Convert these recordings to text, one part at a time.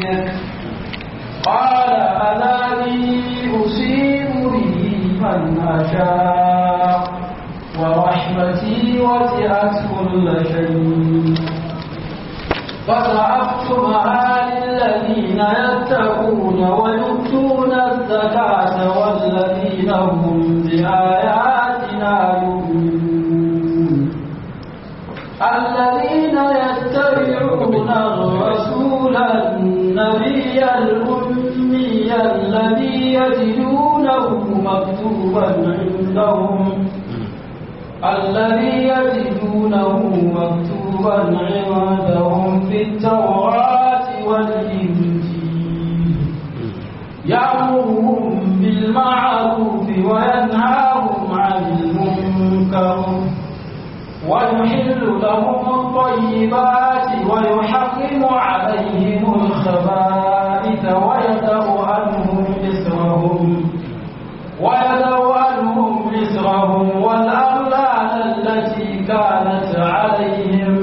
ربك قال أذاني أصيب به من أشاء ورحمتي وسعت كل شيء فسأكتبها للذين يتقون ويؤتون الزكاة والذين هم بآياتنا يؤمنون الذين يتبعون الرسول النبي الأمي الذي يجدونه مكتوبا عندهم الذي يجدونه مكتوبا عندهم في التوراة والإنجيل يأمرهم بالمعروف وينهاهم عن المنكر ويحل لهم الطيبات ويحرم عليهم الخبائث ويدع عنهم إسرهم ويدع عنهم إسرهم والأغلال التي كانت عليهم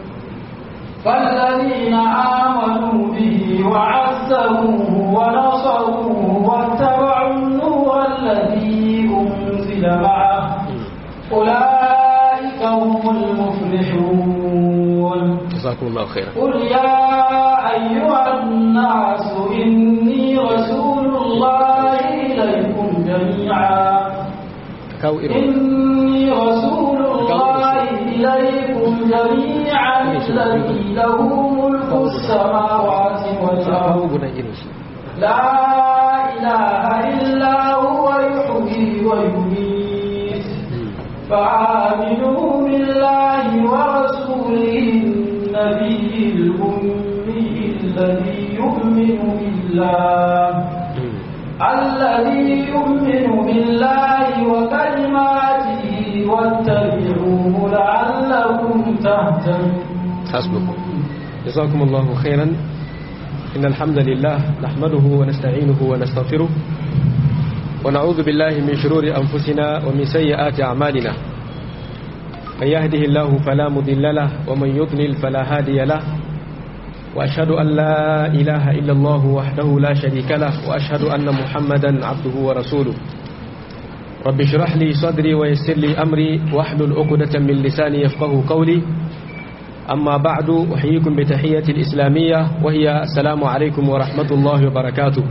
فالذين آمنوا به وعزروه ونصروه واتبعوا النور الذي أنزل معه أولئك هم المفلحون جزاكم الله خيرا قل يا أيها الناس إني رسول الله إليكم جميعا kawo irin إني رسول الله إليكم جميعا الذي له ملك السماوات kawo والأرض gudan irin shi لا إله إلا هو يحيي ويميت فآمنوا بالله ورسوله النبي الأمي الذي يؤمن بالله الذي يؤمن بالله وكلماته واتبعوه لعلكم تهتدون حسبكم جزاكم الله خيرا إن الحمد لله نحمده ونستعينه ونستغفره ونعوذ بالله من شرور أنفسنا ومن سيئات أعمالنا من يهده الله فلا مضل له ومن يضلل فلا هادي له وأشهد أن لا إله إلا الله وحده لا شريك له وأشهد أن محمدا عبده ورسوله رب اشرح لي صدري ويسر لي أمري واحلل عقدة من لساني يفقه قولي أما بعد أحييكم بتحية الإسلامية وهي السلام عليكم ورحمة الله وبركاته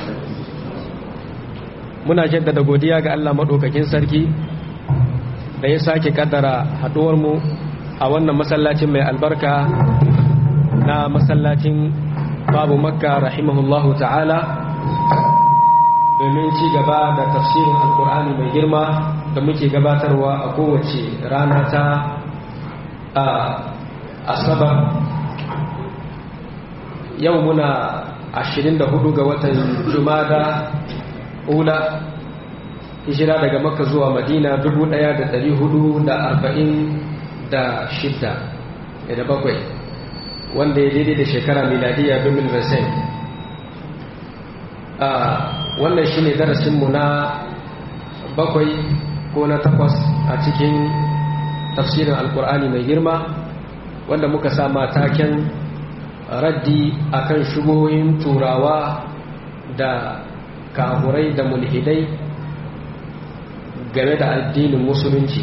muna jaddada godiya ga Allah maɗaukakin sarki da ya sake kaddara haɗuwarmu a wannan masallacin mai albarka na masallacin babu makka rahimahullahu ta'ala domin ci gaba da tafsirin alkur'ani mai girma da muke gabatarwa a kowace rana ta a asabar yau muna 24 ga watan jumada ula hijira daga makka zuwa madina 1446 da bakwai wanda ya daidai da shekara miladiya 2020 a wannan shine darasinmu na bakwai ko na takwas a cikin tafsirin alkur'ani mai girma wanda muka sama taken raddi akan shugohin turawa da kahurai da mulhidai game da addinin musulunci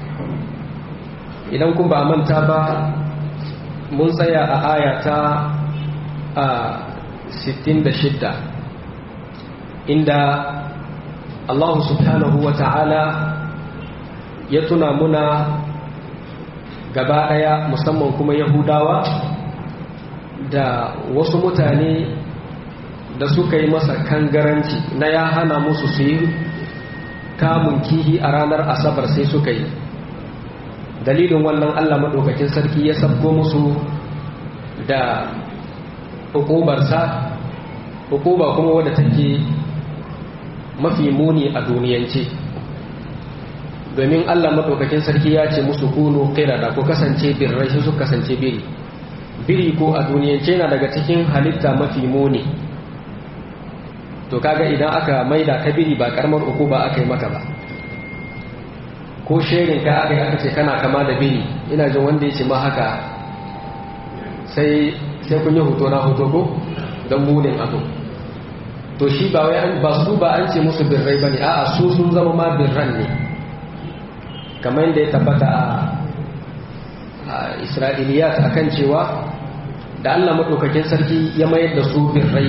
idan kun ba manta ba mun tsaya a ayata a 66 inda Allah subhanahu wa ta'ala ya tuna muna gaba ɗaya musamman kuma yahudawa da wasu mutane da suka yi masa kangaranci na ya hana musu su yi kamun kihi a ranar asabar sai suka yi dalilin wannan allah maɗaukakin sarki ya sabko musu da hukubarsa hukuba kuma wadda take mafi muni a duniyance domin allah maɗaukakin sarki ya ce musu kunu da ko kasance birrai su kasance biri biri ko a duniyance na daga cikin halitta mafi muni to kaga idan aka maida ka biri ba karamar uku ba aka yi maka ba ko sherin ka aka yi aka ce kana kama da biri ina jin wanda ya ce ma haka sai sai kun yi hoto na hoto ko don munin abu to shi ba wai ba su ba an ce musu birrai bane a'a su sun zama ma birran ne kamar yadda ya tabbata a isra'iliyat akan cewa da Allah maɗaukakin sarki ya mayar da su birrai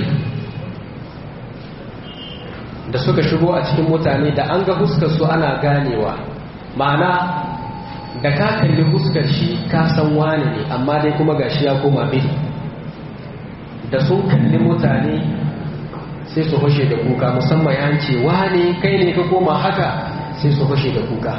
da suka shigo a cikin mutane da an ga huskar su ana ganewa ma'ana da ka kalli huskar shi ka san wane ne amma dai kuma gashi ya koma biri da sun kalli mutane sai su hushe da kuka musamman ya ce wane kai ne ka koma haka sai su hushe da kuka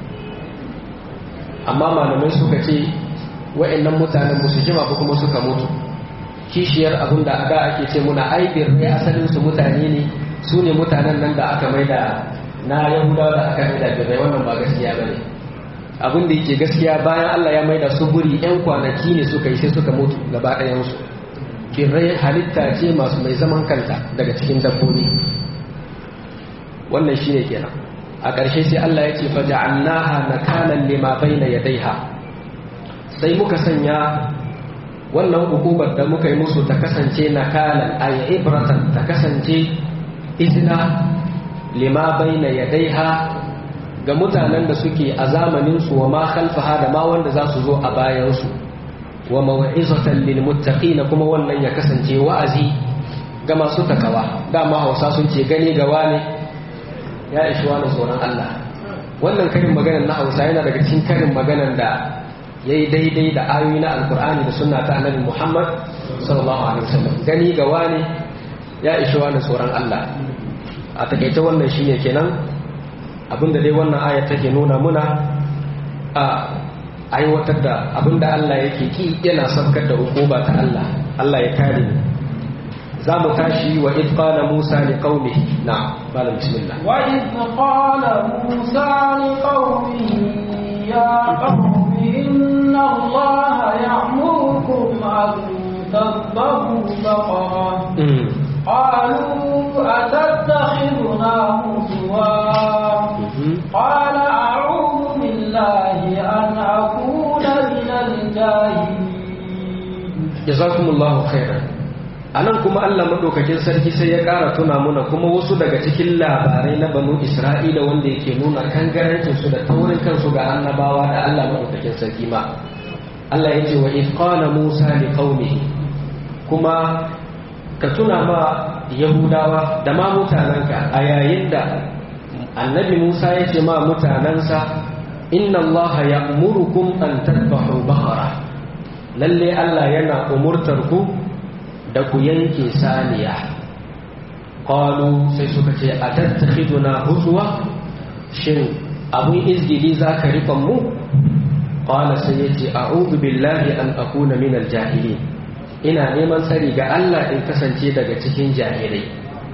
amma malamai suka ce wa'annan mutanen musu jima ba kuma suka mutu kishiyar abin da da ake ce muna aibir ne asalin su mutane ne su ne mutanen nan da aka maida na yahudawa da aka maida birrai wannan ba gaskiya ba ne abin da yake gaskiya bayan allah ya maida su guri yan kwanaki ne suka yi sai suka mutu gaba ɗayansu birrai halitta ce masu mai zaman kanta daga cikin dabbobi wannan shine kenan a ƙarshe sai allah ya ce faja'annaha nakalan lima baina yadaiha sai muka sanya wannan hukubar da muka yi musu ta kasance nakalan ay ibratan ta kasance izina lima baina yadaiha ga mutanen da suke a zamanin su wa ma khalfaha da ma wanda za su zo a bayan su wa mau'izatan lil muttaqin kuma wannan ya kasance wa'azi ga masu takawa dama Hausa sun ce gani ga wane ya ishi wani tsoron Allah wannan karin maganar na Hausa yana daga cikin karin maganar da yayi daidai da ayoyi na Alkur'ani da sunna ta Annabi Muhammad sallallahu alaihi wasallam gani ga wane ya ishi wani tsoron Allah a takaice wannan shine kenan abinda dai wannan aya take nuna muna a aiwatar da abinda Allah yake ki yana sabkar da hukuma ta Allah Allah ya kare mu za mu tashi wa id qala Musa li qaumihi na malam bismillah wa id qala Musa li qaumihi ya qaumi inna Allah ya'murukum an tadhbahu baqara قالوا أتتخذنا هزوا قال أعوذ بالله أن أكون من الجاهلين جزاكم الله خيرا anan kuma Allah madaukakin sarki sai ya ƙara tuna muna kuma wasu daga cikin labarai na banu Isra'ila wanda yake nuna kangarancin su da taurin kansu ga annabawa da Allah madaukakin sarki ma Allah ya ce wa id qala Musa li qaumihi kuma ka tuna ma yahudawa da ma mutanenka a yayin da annabi musa ya ce ma mutanensa inna allaha ya umurukum an tadbahu bahara lalle allah yana umurtar ku da ku yanke saniya qalu sai suka ce a tattakhiduna huzwa shin abun izgili za ka rikon mu qala sai yace a'udhu billahi an akuna min al-jahilin ina neman tsari ga Allah in kasance daga cikin jahilai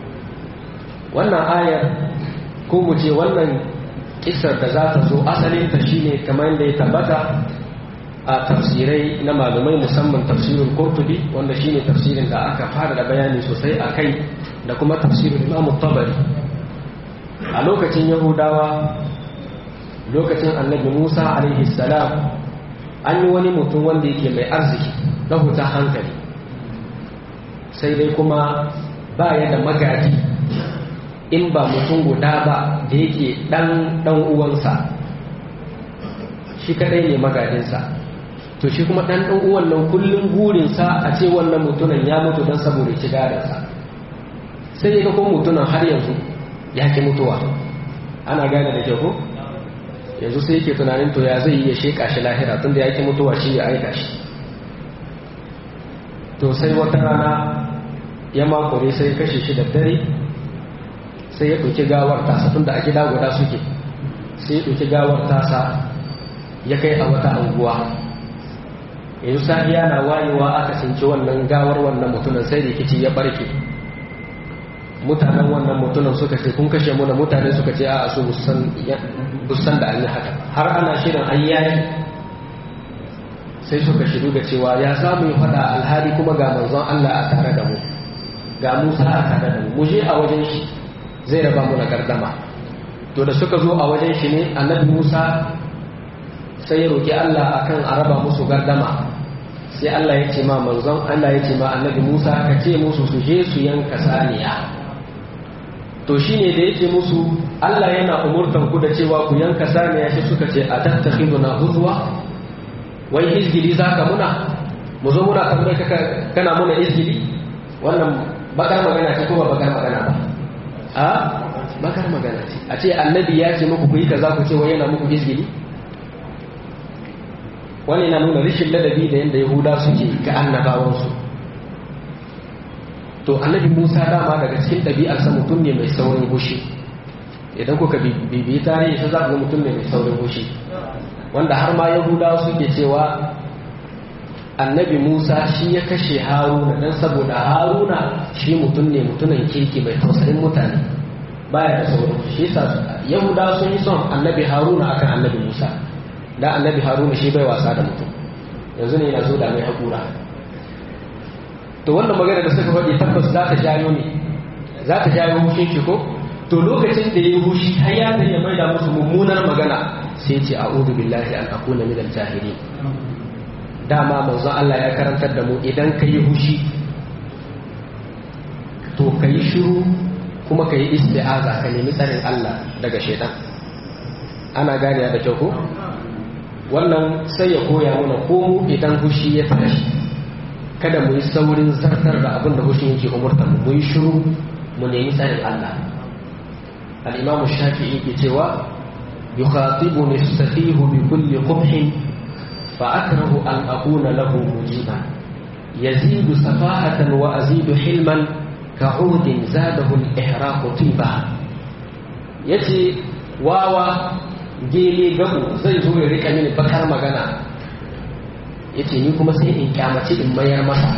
wannan ayar ko mu ce wannan kisar da za ta zo asalinta shine kamar da ya tabbata a tafsirai na malumai musamman tafsirin kurtubi wanda shine tafsirin da aka fara da bayani sosai a kai da kuma tafsirin imam tabari a lokacin yahudawa lokacin annabi musa alaihi salam an yi wani mutum wanda yake mai arziki na huta hankali sai dai kuma ba ya da magaji in ba mutum guda ba da yake dan dan uwansa shi kadai ne magajinsa to shi kuma dan dan uwan nan kullum burinsa a ce wannan mutumin ya mutu don saboda ci gadansa sai ya ga ko mutumin har yanzu ya ki mutuwa ana gane da kyau ko yanzu sai yake tunanin to ya zai yi ya sheka shi lahira tunda ya ki mutuwa shi ya aika shi to sai wata rana ya makure sai kashe shi da dare sai ya ɗauki gawar tasa tun da a gida guda suke sai ya ɗauki gawar tasa ya kai a wata anguwa yanzu safiya na wayewa aka cinci wannan gawar wannan mutumin sai rikici ya barke mutanen wannan mutumin suka ce kun kashe muna mutane suka ce a su busan da an yi haka har ana shirin an yaki sai suka shiru da cewa ya samu yi faɗa alhali kuma ga manzon Allah a tare da mu ga Musa a tare da mu mu je a wajen shi zai raba mu na gardama to da suka zo a wajen shi ne annabi Musa sai ya roki Allah akan a raba musu gardama sai Allah ya ce ma manzon Allah ya ce ma annabi Musa ka ce musu su je su yanka saniya to shine da yake musu Allah yana umurtan ku da cewa ku yanka saniya shi suka ce a tattakhiduna huzwa wai izgili zaka muna mu zo muna tambaye ka kana muna izgili wannan bakar magana ce ko ba bakar magana ba a bakar magana ce a ce annabi ya ce muku ku yi kaza ku ce wai yana muku izgili wani yana nuna rashin ladabi da yadda yahuda suke ga annabawansu to annabi musa dama daga cikin ɗabi'arsa mutum ne mai saurin hushi idan kuka bibiyi tarihi sai za ku ga mutum ne mai saurin hushi wanda har ma yahudawa suke cewa annabi musa shi ya kashe haruna dan saboda haruna shi mutum ne mutumin kirki mai tausayin mutane baya da saurin shi yasa yahudawa sun yi son annabi haruna akan annabi musa da annabi haruna shi bai wasa da mutum yanzu ne yana zo da mai haƙura to wannan magana da suka faɗi tabbas za ta jayo ne za ta jayo hushin shi ko to lokacin da ya yi hushi har ya zai ya maida musu mummunar magana sai ce a'udhu billahi an akuna min al-jahilin dama manzon Allah ya karantar da mu idan ka yi hushi to ka yi shiru kuma ka yi isti'aza ka nemi tsarin Allah daga shaitan ana gane da kyau ko wannan sai ya koya mana ko mu idan hushi ya tashi kada mu yi saurin zartar da abin da hushin yake umurta mu mu yi shiru mu nemi tsarin Allah al-imamu shafi'i ke cewa yukhatibuni as-safihu bi kulli qubhin fa akrahu an akuna lahu mujiban yazidu safahatan wa azidu hilman ka'udin zadahu al-ihraqu tiba yace wawa gele gabu zai zo ya rika mini bakar magana yace ni kuma sai in kyamaci in mayar masa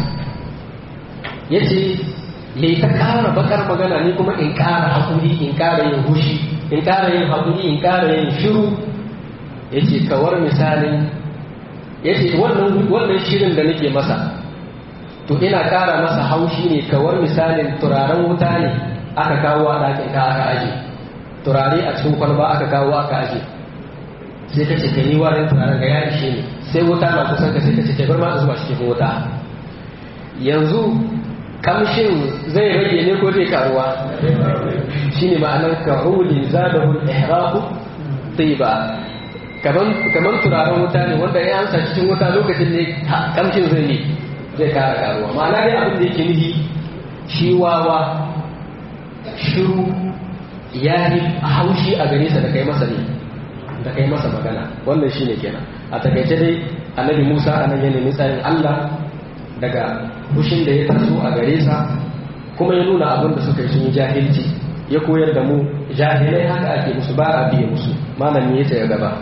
yace yayi ta kara bakar magana ni kuma in kara hakuri in kara yin hushi in kara yin hakuri in kara yin shiru yace kawar misalin yace wannan wannan shirin da nake masa to ina kara masa haushi ne kawar misalin turaren wuta ne aka kawo a ɗakin ka aka aje turare a cikin kwalba aka kawo aka aje sai ka ce ka yi warin turaren ga ya ishe ne sai wuta na kusan ka sai ka ce ka bar ma zuba cikin wuta yanzu kamshin zai rage ne ko zai karuwa shine ma'anar kahuli zadahul ihraqu tiba kaman kaman turaren wuta ne wanda ya ansa cikin wuta lokacin ne kamshin zai ne zai kara karuwa ma'ana dai abin da yake nufi shi wawa shiru ya yi haushi a gare sa da kai masa ne da kai masa magana wannan shine kenan a takaice dai annabi Musa anan ya nemi tsarin Allah daga fushin da ya taso a gare sa kuma ya nuna abin da suka yi sun yi jahilci ya koyar da mu jahilai haka ake musu ba a biye musu malami ya ya gaba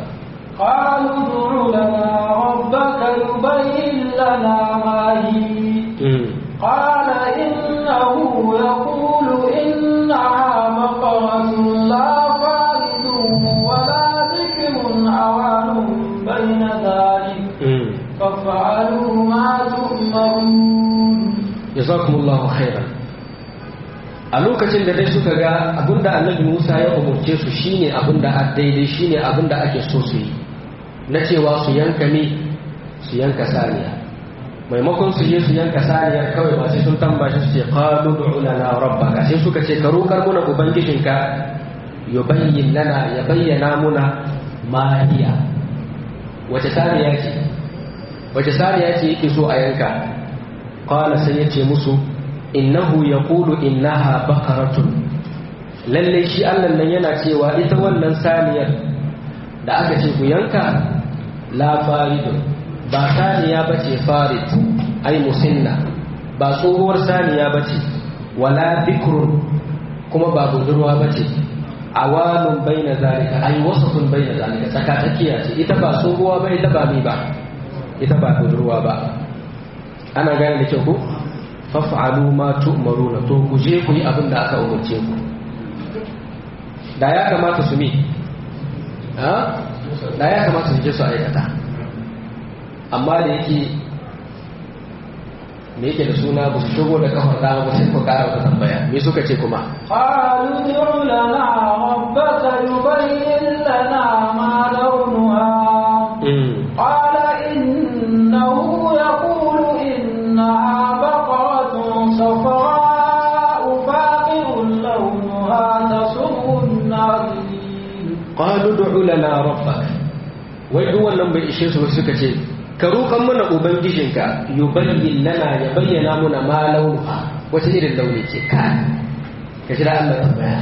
قالوا ادع لنا ربك يبين لنا ما هي قال إنه يقول إنها بقرة لا فارد ولا ذكر عوان بين ذلك فافعلوا ما تؤمرون jazakumullahu khairan a lokacin da dai suka ga abinda annabi Musa ya umurce su shine abinda a daidai shine abinda ake so su yi na cewa su yanka ne su yanka saniya maimakon su je su yanka saniyar kawai ba sai sun tambashi su ce qalu du'u lana rabbaka sai suka ce ka roƙar muna ubangijinka yubayyin lana ya bayyana muna ma hiya wace saniya ce wace saniya ce yake so a yanka qala sai ya ce musu innahu yaqulu innaha baqaratun lalle shi Allah nan yana cewa ita wannan saniyar da aka ce ku yanka la faridun ba saniya bace farid ai musinna ba tsohuwar saniya bace wala bikrun kuma ba budurwa bace awalun baina zalika ai wasatun baina zalika tsaka tsakiya ce ita ba tsohuwa ba ita ba mi ba ita ba budurwa ba ana gane da kyau ku faf'alu ma tu'maruna to ku je ku yi abin da aka umarce ku da ya kamata su mi ha da ya kamata su je su aikata amma da yake me yake da suna ba su shigo da kafar dama ba sai ku kara wata tambaya me suka ce kuma قالوا ادع لنا ربك يبين لنا ما لونها قال إنه يقول lana rabbak wai duk wannan bai ishe su suka ce ka roƙan mana ubangijinka yubayyin lana ya bayyana muna ma launuha wata irin launi ce ka ka jira Allah tambaya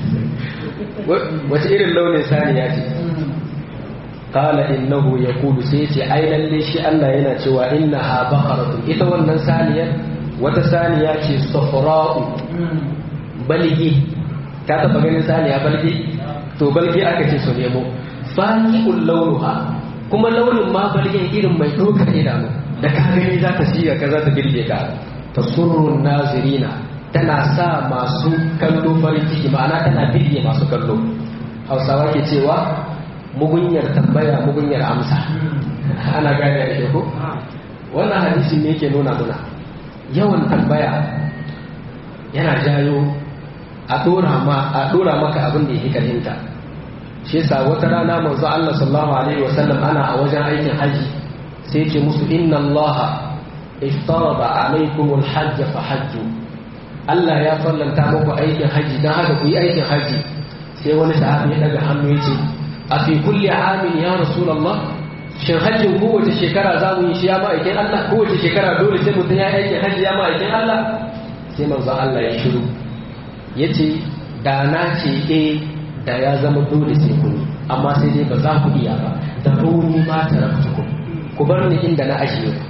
wata irin launin saniya ce qala innahu yaqulu sai ce ai lalle shi Allah yana cewa innaha baqaratun ita wannan saniyar wata saniya ce safra'u balgi ka taba ganin saniya balgi to balgi aka ce su nemo faqi'ul launuha kuma launin ma balgin irin mai dokar idanu da ka gani za ta siya ka za ta birge ka tasurrun nazirina tana sa masu kallo farin ciki ma'ana tana birge masu kallo hausawa ke cewa mugunyar tambaya mugunyar amsa ana gane da ko wannan hadisi ne yake nuna muna yawan tambaya yana jayo a dora ma a dora maka abin da yake karhinta shi yasa wata rana manzo Allah sallallahu alaihi wasallam ana a wajen aikin haji sai ce musu inna Allah iftarada alaikum alhajj fa hajju Allah ya fallanta muku aikin haji dan haka ku yi aikin haji sai wani sahabi ya daga hannu ya ce a fi kulli amin ya rasulullah shin hajjin kowace shekara za mu yi shi ya ma'aikin Allah kowace shekara dole sai mutum ya aikin hajji ya ma'aikin Allah sai manzo Allah ya shiru ya ce da na ce eh da ya zama dole sai ku yi amma sai dai ba za ku iya ba da rauni ma ta ku ku bar ni inda na ajiye ku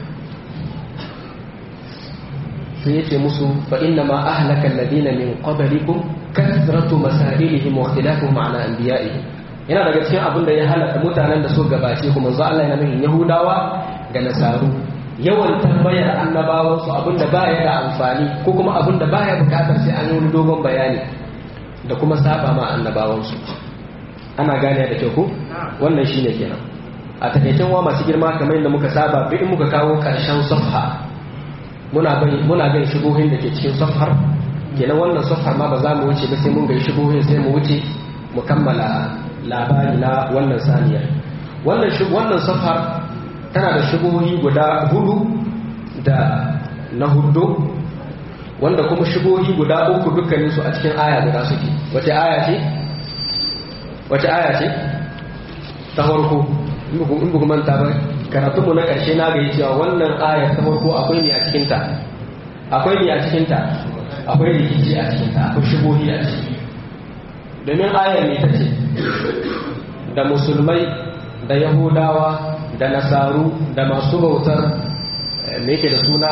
sai ya ce musu fa inna ma ahlaka alladhina min qablikum kathratu masailihim wa ikhtilafuhum ala anbiya'ihim yana daga cikin abin da ya halaka mutanen da su gabace kuma manzo Allah yana nufin Yahudawa da Nasaru yawan tambayar annabawan su abin da baya da amfani ko kuma abin da baya bukatar sai an yi wani dogon bayani da kuma saba ma annabawan su ana gane da kyau ko wannan shine kenan a takaicen wa masu girma kamar yadda muka saba bi in muka kawo karshen safha muna bai muna gai shubuhin da ke cikin safhar kenan wannan safhar ma ba za mu wuce ba sai mun gai shubuhin sai mu wuce mu kammala labari na wannan saniyar wannan wannan safar tana da shubuhi guda hudu da na hudu wanda kuma shubuhi guda uku dukkanin su a cikin aya guda suke wace aya ce wace aya ce ta farko in ba manta ba karatunmu na ƙarshe na ga cewa wannan ayar ta farko akwai ne a cikinta akwai ne a cikinta akwai rikici a cikinta akwai shubuhi a ciki domin ayar ne ta ce da musulmai da yahudawa da nasaru da masu bautar me yake da suna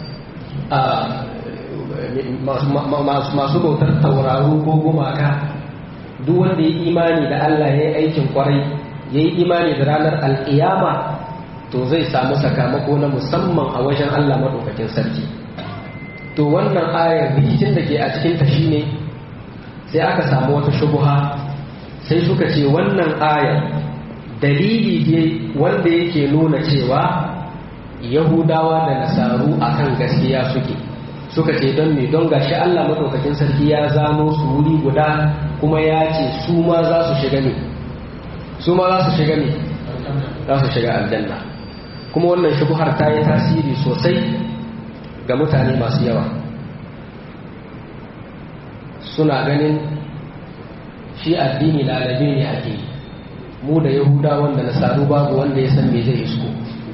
masu bautar tauraru ko gumaka duk wanda ya imani da Allah ya yi aikin kwarai ya yi imani da ranar al'iyama to zai samu sakamako na musamman a wajen Allah maɗaukakin sarki to wannan ayar rikicin da ke a cikinta shine sai aka samu wata shubuha sai suka ce wannan ayar dalili ne wanda yake nuna cewa yahudawa da nasaru akan gaskiya suke suka ce don me don gashi Allah madaukakin sarki ya zano su wuri guda kuma ya ce su ma za su shiga ne su ma za su shiga ne za su shiga aljanna kuma wannan shubuhar ta yi tasiri sosai ga mutane masu yawa suna ganin shi addini lalabe ne ake yi mu da yahuda wanda nasaru babu wanda ya san me zai isko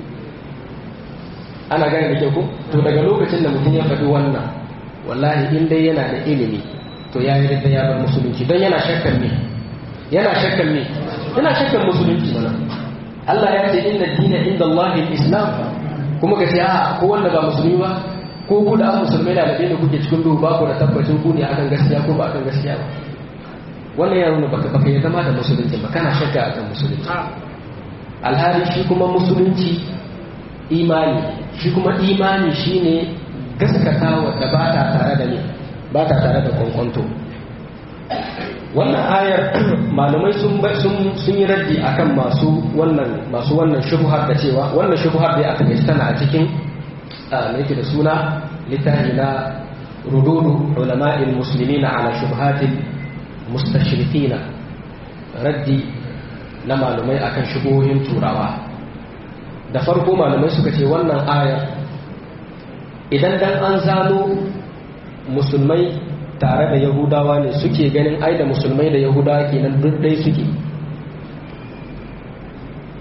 ana gane da ke ku to daga lokacin da mutum ya faɗi wannan wallahi in dai yana da ilimi to ya yi da ya bar musulunci don yana shakkan me yana shakkan me yana shakkan musulunci mana Allah ya ce inna dina inda Allah islam kuma ka ce a ko wanda ba musulmi ba ko ku da musulmai da da kuke cikin duhu ba ku da tabbacin ku ne akan gaskiya ko ba akan gaskiya ba wannan ya nuna baka baka ya zama da musulunci ba kana shakka akan musulunci alhali shi kuma musulunci imani shi kuma imani shine gaskatawa da ba ta tare da ne ba ta tare da kwankwanto wannan ayar malamai sun sun yi raddi akan masu wannan masu wannan shubhar da cewa wannan shubhar da aka gaji tana a cikin me yake da suna littafi na rududu ulama'il muslimina ala shubhatil mustashirikina raddi na malumai akan shubuhohin turawa da farko malumai suka ce wannan ayar idan dan an zano musulmai tare da yahudawa ne suke ganin ai da musulmai da yahudawa kenan duk dai suke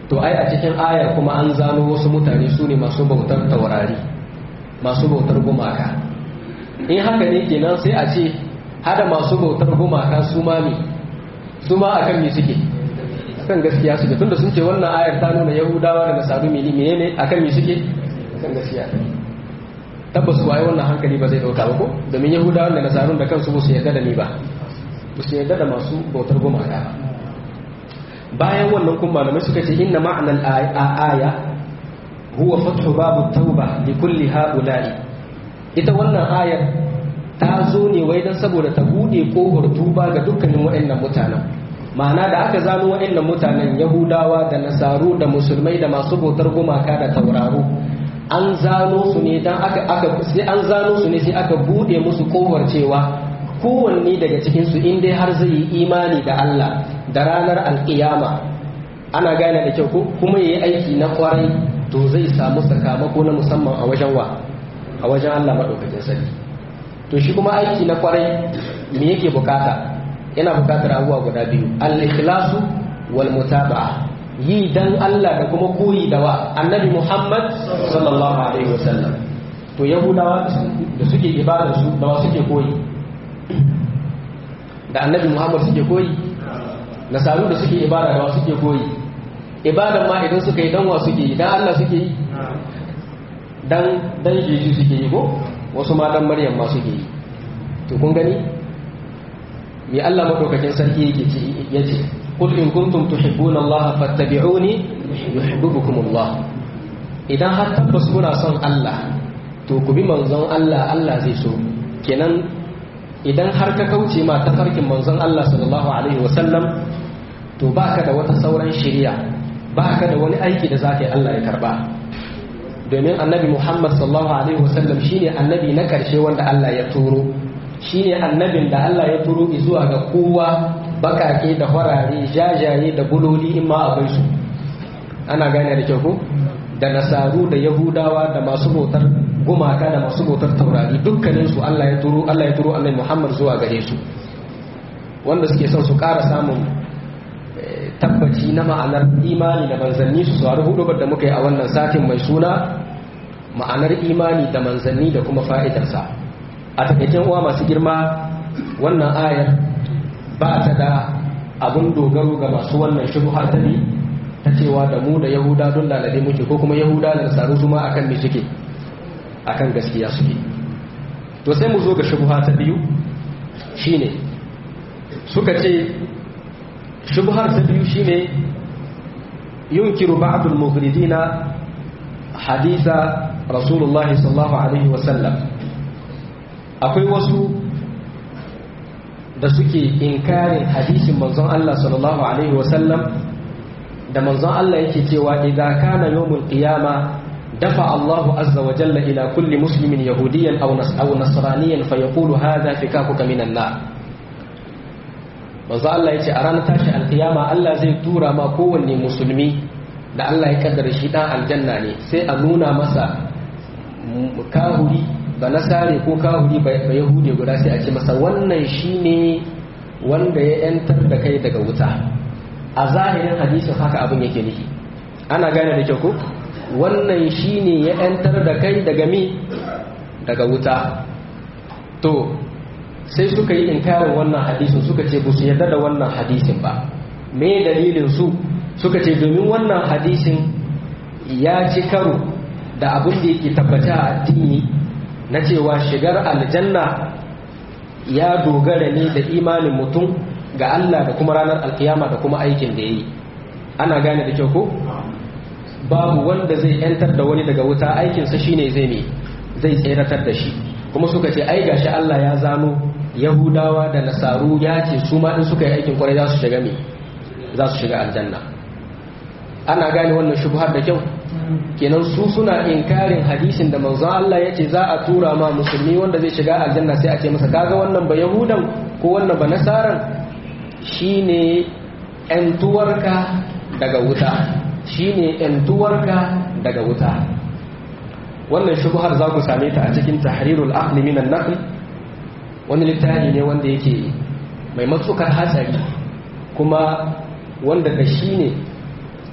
to ai a cikin ayar kuma an zano wasu mutane su ne masu bautar taurari masu bautar gumaka in haka ne kenan sai a ce hada masu bautar gumaka su ma mi su ma akan mi suke akan gaskiya suke tunda sun ce wannan ayar ta nuna yahudawa da nasaru mini menene akan mi suke akan gaskiya tabbas waye wannan hankali ba zai dauka ba ko domin yahudawa da nasarun da kansu ba su yarda da ni ba ba su yarda da masu bautar gumaka ba bayan wannan kuma malamai suka ce inna ma'anar aya huwa fathu babu tauba li kulli haula'i ita wannan ayar ta zo ne wai dan saboda ta bude kofar tuba ga dukkanin waɗannan mutanen ma'ana da aka zano waɗannan mutanen yahudawa da nasaru da musulmai da masu bautar gumaka da tauraro an zano su ne dan aka aka sai an zano su ne sai aka bude musu kofar cewa kowanne daga cikin su in dai har zai yi imani da Allah da ranar alƙiyama ana gane da kyau kuma yi aiki na kwarai to zai samu sakamako na musamman a wajen wa a wajen Allah maɗaukakin sarki to shi kuma aiki na kwarai me yake bukata yana bukatar abubuwa guda biyu al-ikhlasu wal mutaba'a yi dan Allah da kuma koyi da wa annabi Muhammad sallallahu alaihi wasallam to yahudawa da suke ibada su da wa suke koyi da annabi Muhammad suke koyi nasaru da suke ibada da wa suke koyi ibadan ma idan suka yi dan wa suke yi dan Allah suke yi dan dan Jesu suke yi ko wasu ma dan Maryam ma suke yi to kun gani me Allah madaukakin sarki yake ce yace qul in kuntum tuhibbuna Allah fattabi'uni yuhibbukum Allah idan har tabbas kuna son Allah to ku bi manzon Allah Allah zai so kenan idan har ka kauce ma tafarkin manzon Allah sallallahu alaihi wasallam to baka da wata sauran shiriya baka da wani aiki da zaka yi Allah ya karba domin annabi Muhammad sallallahu alaihi wasallam shine annabi na karshe wanda Allah ya turo shine annabin da Allah ya turo zuwa ga kowa bakake da farare jajaye da buloli in ma akwai su ana gane da kyau ko da nasaru da yahudawa da masu bautar gumaka da masu bautar taurari dukkanin su Allah ya turo Allah ya turo annabi Muhammad zuwa gare su wanda suke son su ƙara samun tabbaci na ma'anar imani da manzanni su sauri hudu da muka yi a wannan satin mai suna ma'anar imani da manzanni da kuma fa'idarsa a takaicin uwa masu girma wannan ayar ba ta da abun dogaro ga masu wannan shubuhar ta ne ta cewa da mu da yahuda don lalade muke ko kuma yahuda da nasaru su ma akan me suke akan gaskiya suke to sai mu zo ga shubuha ta biyu shine suka ce shubhar ta biyu shine yunkiru ba'dul mughridina haditha rasulullahi sallallahu alaihi wasallam akwai wasu da suke inkarin hadisin manzon Allah sallallahu alaihi wasallam da manzon Allah yake cewa idza kana yawmul qiyama dafa Allahu azza wa jalla ila kulli muslimin yahudiyan aw aw nasraniyan fayaqulu hadha fikakuka minan nar manzo Allah yace a ranar tashi alkiyama Allah zai tura ma kowanne musulmi da Allah ya kaddara shi dan aljanna ne sai a nuna masa kahuri ba nasare ko kahuri ba yahudi guda sai a ce masa wannan shine wanda ya yantar da kai daga wuta a zahirin hadisin haka abin yake nufi ana gane da kyau ko wannan shine ya yantar da kai daga mi daga wuta to sai suka yi inkarin wannan hadisin suka ce ba su yarda da wannan hadisin ba me dalilin su suka ce domin wannan hadisin ya ci karo da abin da yake tabbata a addini na cewa shigar aljanna ya dogara ne da imanin mutum ga Allah da kuma ranar alkiyama da kuma aikin da ya yi ana gane da kyau ko babu wanda zai yantar da wani daga wuta aikinsa shine zai ne zai tseratar da shi kuma suka ce ai gashi Allah ya zano yahudawa da nasaru ya ce su ma in suka yi aikin kwarai za su shiga me za su shiga aljanna ana gane wannan shubhar da kyau kenan su suna inkarin hadisin da manzon Allah ya ce za a tura ma musulmi wanda zai shiga aljanna sai a ce masa kaga wannan ba yahudan ko wannan ba nasaran shine yantuwarka daga wuta shine yantuwarka daga wuta wannan shubhar za ku same ta a cikin tahrirul aqli min an-naql wani littafi ne wanda yake mai matsukar hatsari kuma wanda da shi ne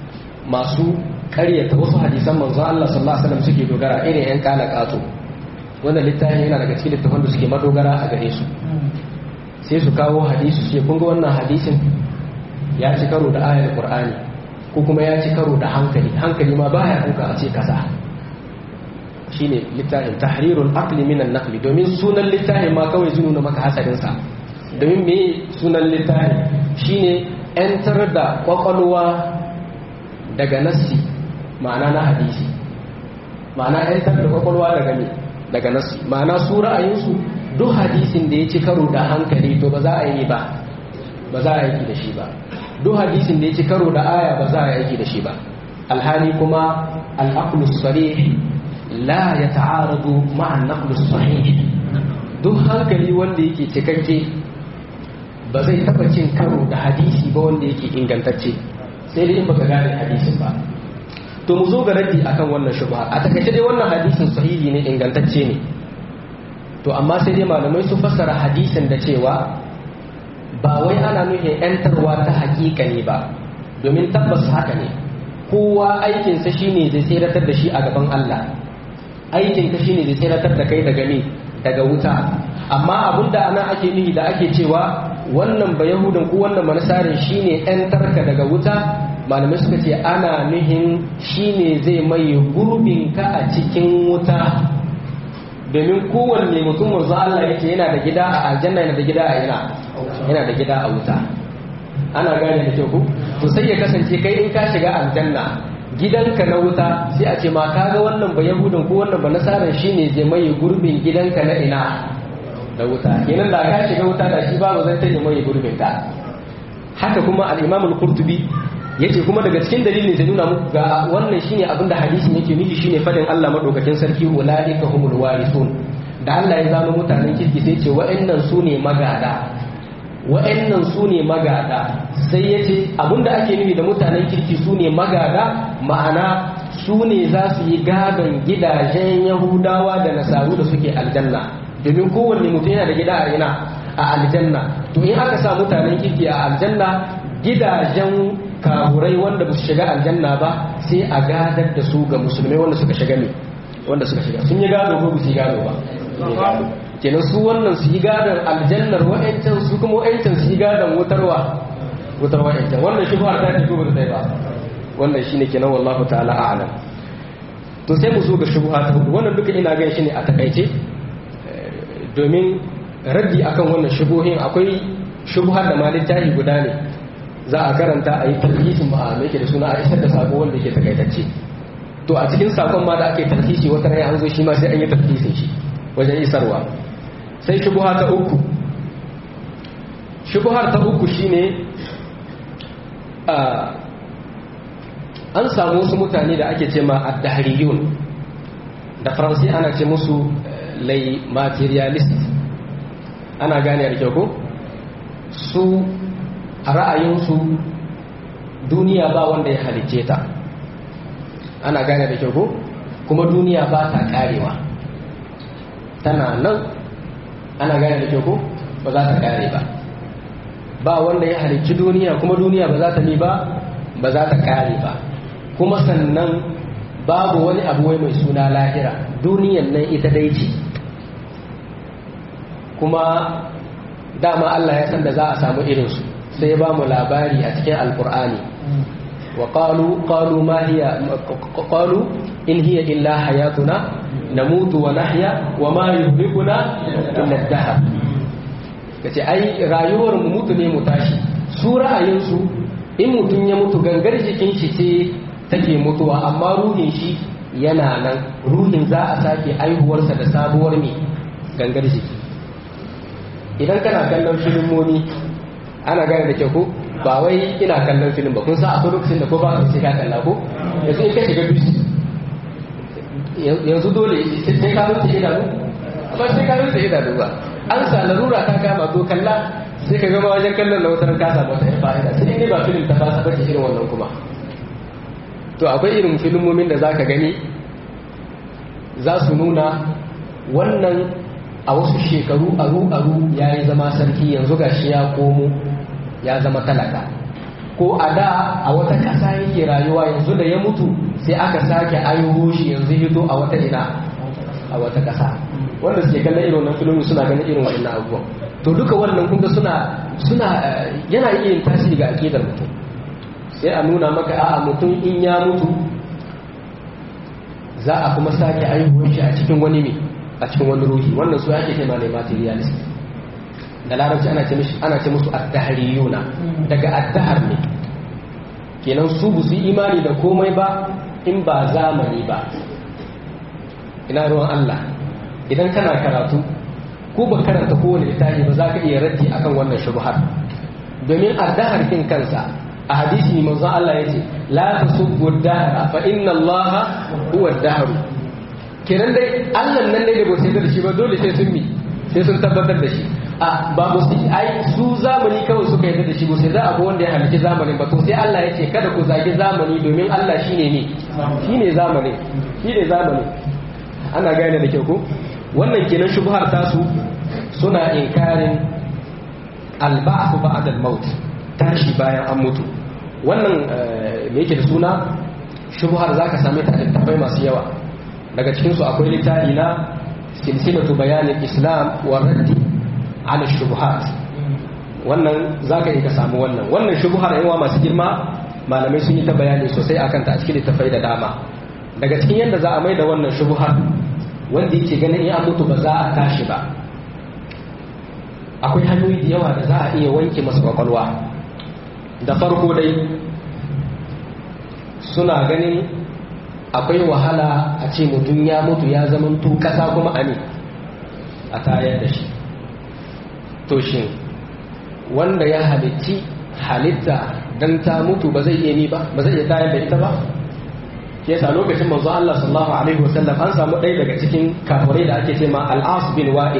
masu karyata wasu hadisan manzo Allah sallallahu alaihi wasallam suke dogara irin yan kala kato wannan littafin yana daga cikin littafan da suke madogara a gare su sai su kawo hadisi su ce kun ga wannan hadisin ya ci karo da ayar qur'ani ko kuma ya ci karo da hankali hankali ma baya ɗauka a ce kaza shine littafin tahrirul aqli minan naqli domin sunan littafin ma kawai zai nuna maka hasarin sa domin me sunan littafin shine yantar da kwakwalwa daga nassi ma'ana na hadisi ma'ana yantar da kwakwalwa daga me daga nassi ma'ana su ra'ayinsu duk hadisin da ya ci karo da hankali to ba za a yi ba ba za a yi da shi ba duk hadisin da ya ci karo da aya ba za a yi da shi ba alhali kuma al-aqlu sarih la ya ta'aradu ma'an naqlus sahih duk hankali wanda yake cikakke ba zai taba cin karo da hadisi ba wanda yake ingantacce sai dai in baka gane hadisin ba to mu zo ga raddi akan wannan shubha a takaice dai wannan hadisin sahihi ne ingantacce ne to amma sai dai malamai su fassara hadisin da cewa ba wai ana nufin yantarwa ta hakika ne ba domin tabbas haka ne kowa aikinsa shine zai tseratar da shi a gaban Allah aikin ka shine zai tseratar da kai daga me daga wuta amma abinda ana ake nuhi da ake cewa wannan ba yahudan ko wannan manasarin shine ɗan tarka daga wuta malamai suka ce ana nuhin shine zai mai gurbin ka a cikin wuta domin kowanne mutum manzo Allah yake yana da gida a aljanna yana da gida a ina yana da gida a wuta ana gane da kyau ku to sai ya kasance kai in ka shiga aljanna gidanka na wuta sai a ce ma kaga wannan ba yahudan ko wannan ba nasaran shine zai mai gurbin gidanka na ina da wuta kenan da ka shiga wuta da shi babu zai tanye mai gurbin ka haka kuma al-imam al-qurtubi yace kuma daga cikin dalilin zai nuna muku ga wannan shine abin da hadisin yake nufi shine fadin Allah madaukakin sarki ulaika humul warithun da Allah ya zama mutanen kirki sai ce wa'annan su ne magada wa'annan su ne magada sai ya ce abinda ake nufi da mutanen kirki su ne magada ma'ana su ne za su yi gadon gidajen yahudawa da nasaru da suke aljanna domin kowanne mutum yana da gida a ina a aljanna to in aka sa mutanen kirki a aljanna gidajen kahurai wanda ba su shiga aljanna ba sai a gadar da su ga musulmai wanda suka shiga ne wanda suka shiga sun yi gado ko ba su yi gado ba kenan su wannan su yi gadon aljannar wa'ancan su kuma wa'ancan su yi gadon wutarwa wutar wa'ancan wannan shi ba ta ce ko ba ta ba wannan shine kenan wallahu ta'ala a'lam to sai mu zo ga shubha ta hudu wannan duka ina gan shi ne a takaice domin raddi akan wannan shubuhin akwai shubhar da ma littafi guda ne za a karanta a yi tarhisin ba a yake da suna a isar da sako wanda ke takaitacce to a cikin sakon ma da ake tarhisi wata rai an zo shi ma sai an yi tarhisin shi wajen isarwa sai shubuha ta uku shubuhar ta uku shine an samu wasu mutane da ake ce ma addahariyun da faransi ana ce musu lay materialist ana gane da kyau ko su a ra'ayinsu duniya ba wanda ya halicce ta ana gane da kyau ko kuma duniya ba ta karewa tana nan ana gane da kyau ko ba za ta kare ba ba wanda ya halicci duniya kuma duniya ba za ta ni ba ba za ta kare ba kuma sannan babu wani abu wai mai suna lahira duniyan nan ita dai ce kuma dama Allah ya san da za a samu irinsu sai ya ba mu labari a cikin alkur'ani wa qalu qalu ma hiya qalu in hiya illa hayatuna namutu wa nahya wa ma yuhlikuna illa ad-dahr kace ai rayuwar mu mutu ne mu tashi su ra'ayinsu in mutum ya mutu gangar jikin shi ce take mutuwa amma ruhin shi yana nan ruhin za a sake aihuwarsa da sabuwar mai gangar jiki idan kana kallon filimomi ana gane da kyau ko ba wai ina kallon filim ba kun sa akwai lokacin da ko ba sai ka kalla ko yanzu in ka shiga bisi yanzu dole sai ka rufe idanu ba sai ka rufe idanu ba an sa larura ta kama to kalla sai ka gama wajen kallon na wutar ka samu wata fa'ida sai ne ba filim ta fasa bace irin wannan kuma to akwai irin filimomin da zaka gani za su nuna wannan a wasu shekaru aru aru ya yi zama sarki yanzu gashi ya komo ya zama talaka ko a da a wata ƙasa yake rayuwa yanzu da ya mutu sai aka sake ayo shi yanzu hito a wata ina a wata ƙasa wanda suke kallon irin wannan filimi suna ganin irin wannan abubuwan to duka wannan kunga suna suna yana iya yin tasiri ga aƙidar mutum sai a nuna maka a'a mutum in ya mutu za a kuma sake aihuwar shi a cikin wani me a cikin wani ruhi wannan su ake kai malai materialist da larabci ana ce mishi ana ce musu addahariyuna daga addahar ne kenan su bu su imani da komai ba in ba zamani ba ina ruwan Allah idan kana karatu ko ba karanta kowane littafi ba za ka iya raddi akan wannan shubhar domin addahar kin kansa a hadisi manzon Allah yace la tasubbu ad-dahra fa inna Allah huwa ad-dahr kenan dai Allah nan dai da ba sai da shi ba dole sai sun mi sai sun tabbatar da shi a ba mu su ai su zamani kawai suka yarda da shi ba sai za a ga wanda ya halitta zamanin ba to sai Allah ya ce kada ku zagi zamani domin Allah shine ne shine zamani shine zamani ana gane da kyau ko wannan kenan shubhar tasu suna inkarin alba'u ba'da al-maut tashi bayan an mutu wannan me yake da suna shubhar zaka same ta a littafai masu yawa daga cikin su akwai littafi na silsilatu bayanin islam wa raddi ala shubuhat wannan zaka yi ka samu wannan wannan shubuhar yawa masu girma malamai sun yi ta bayani sosai akan ta a cikin littafai da dama daga cikin yadda za a mai da wannan shubuhar wanda yake ganin in an mutu ba za a tashi ba akwai hanyoyi da yawa da za a iya wanke masa kwakwalwa da farko dai suna ganin akwai wahala a ce mutum ya mutu ya zamanto kasa kuma a ne a tayar da shi to shi wanda ya halitti halitta don ta mutu ba zai iya ni ba ba zai iya tayar da ita ba yasa lokacin manzo Allah sallallahu alaihi wasallam an samu ɗaya daga cikin kafirai da ake ce ma al-As bin Wa'il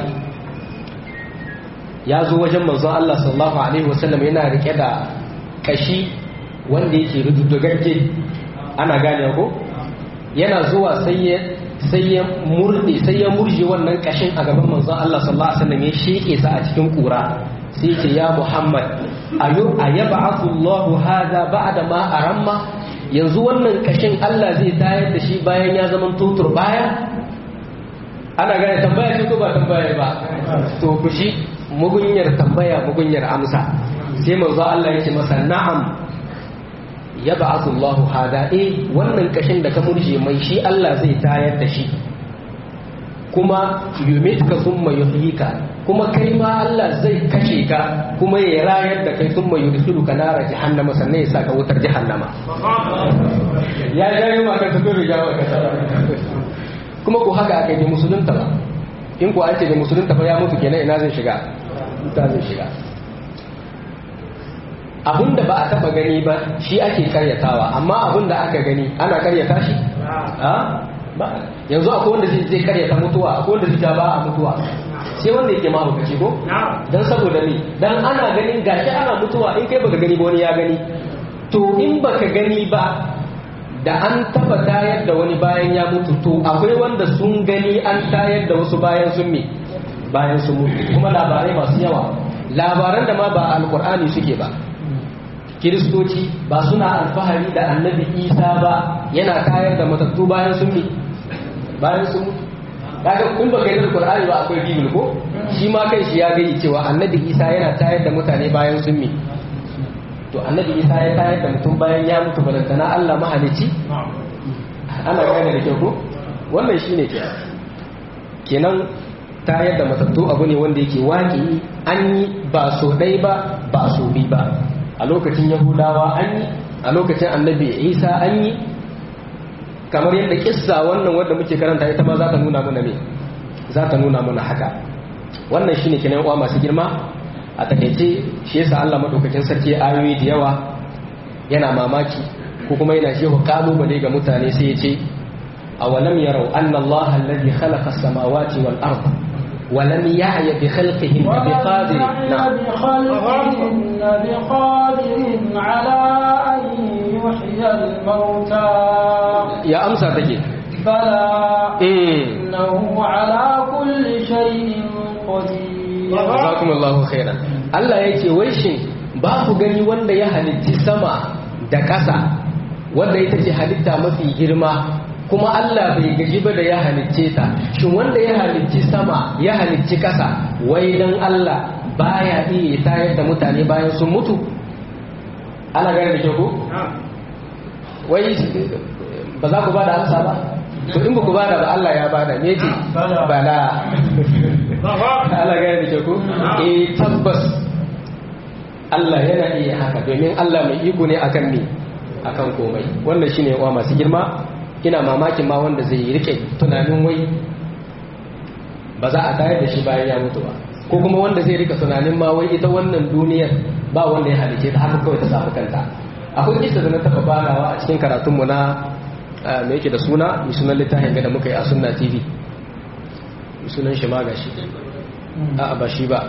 ya zo wajen manzo Allah sallallahu alaihi wasallam yana rike da kashi wanda yake rududugagge ana gane ko yana zuwa sai ya sai ya murde sai ya murje wannan kashin a gaban manzon Allah sallallahu alaihi wasallam ya sheke sa a cikin kura sai ya ce ya Muhammad ayu ayab'athu Allahu hadha ba'da ma aramma yanzu wannan kashin Allah zai tayar da shi bayan ya zama tutur baya ana gane tambaya ce ko ba tambaya ba to ku shi mugunyar tambaya mugunyar amsa sai manzo Allah ya ce masa na'am ya ba'athu Allah hada eh wannan kashin da ka murje mai shi Allah zai tayar da shi kuma yumitka thumma yuhyika kuma kai ma Allah zai kashe ka kuma ya rayar da kai thumma yudkhiluka nara jahannama sannan ya saka wutar jahannama ya jayo ma ka tafi riga wa ka kuma ko haka aka yi musulunta ba in ko an ce da musulunta fa ya mutu kenan ina zai shiga ita zai shiga abinda ba a taba gani ba shi ake karyatawa amma abinda aka gani ana karyata shi ba yanzu akwai wanda zai karyata mutuwa akwai wanda zai ba a mutuwa sai wanda yake mahaukaci ko dan saboda ni dan ana ganin gashi ana mutuwa in kai baka gani ba wani ya gani to in baka gani ba da an taba tayar da wani bayan ya mutu to akwai wanda sun gani an tayar da wasu bayan sun me bayan sun mutu kuma labarai masu yawa labaran da ma ba alkur'ani suke ba kiristoci ba suna alfahari da annabi isa ba yana tayar da matattu bayan sun mi bayan sun mutu kaga kun ba kai da qur'ani ba akwai bibil ko shi ma kai shi ya gani cewa annabi isa yana tayar da mutane bayan sun mi to annabi isa ya tayar da mutum bayan ya mutu balantana Allah mahalici ana gane da kyau ko wannan shine kenan kenan tayar da matattu abu ne wanda yake waƙi an yi ba so ɗai ba ba so bi ba a lokacin yahudawa an yi a lokacin annabi isa an yi kamar yadda kissa wannan wadda muke karanta ita ma za ta nuna mana me za ta nuna mana haka wannan shine kenan uwa masu girma a takaice shi yasa Allah madaukakin sarki ayoyi da yawa yana mamaki ko kuma yana shehu kalubale ga mutane sai ya ce awalam yarau anna Allah alladhi khalaqa as-samawati wal arda ولم يعي بخلقهن بقادر نعم بخلقهن بقادر على أن يحيي الموتى يا أمسى تجي بلى إيه. إنه على كل شيء قدير jazakum Allahu khairan Allah yake wai shin ba ku gani wanda ya halitti sama da ƙasa wanda ita ce halitta mafi girma kuma Allah bai gaji ba da ya halicce ta shin wanda ya halicci sama ya halicci ƙasa wai dan Allah baya iya tayar da mutane bayan sun mutu ana gane da ke ku wai ba za ku ba da amsa ba to in ba ku ba da ba Allah ya bada me ce bala Allah gane da ke ku eh tabbas Allah yana iya haka domin Allah mai iko ne akan me akan komai wannan shine wa masu girma ina mamakin ma wanda zai rike tunanin wai ba za a tayar da shi bayan ya mutu ba ko kuma wanda zai rika tunanin ma wai ita wannan duniyar ba wanda ya halice ta haka kawai ta samu kanta akwai kisa da na taba barawa a cikin karatunmu na me yake da suna mai sunan littafin da muka yi a sunna tv mai sunan shi ma gashi a ba shi ba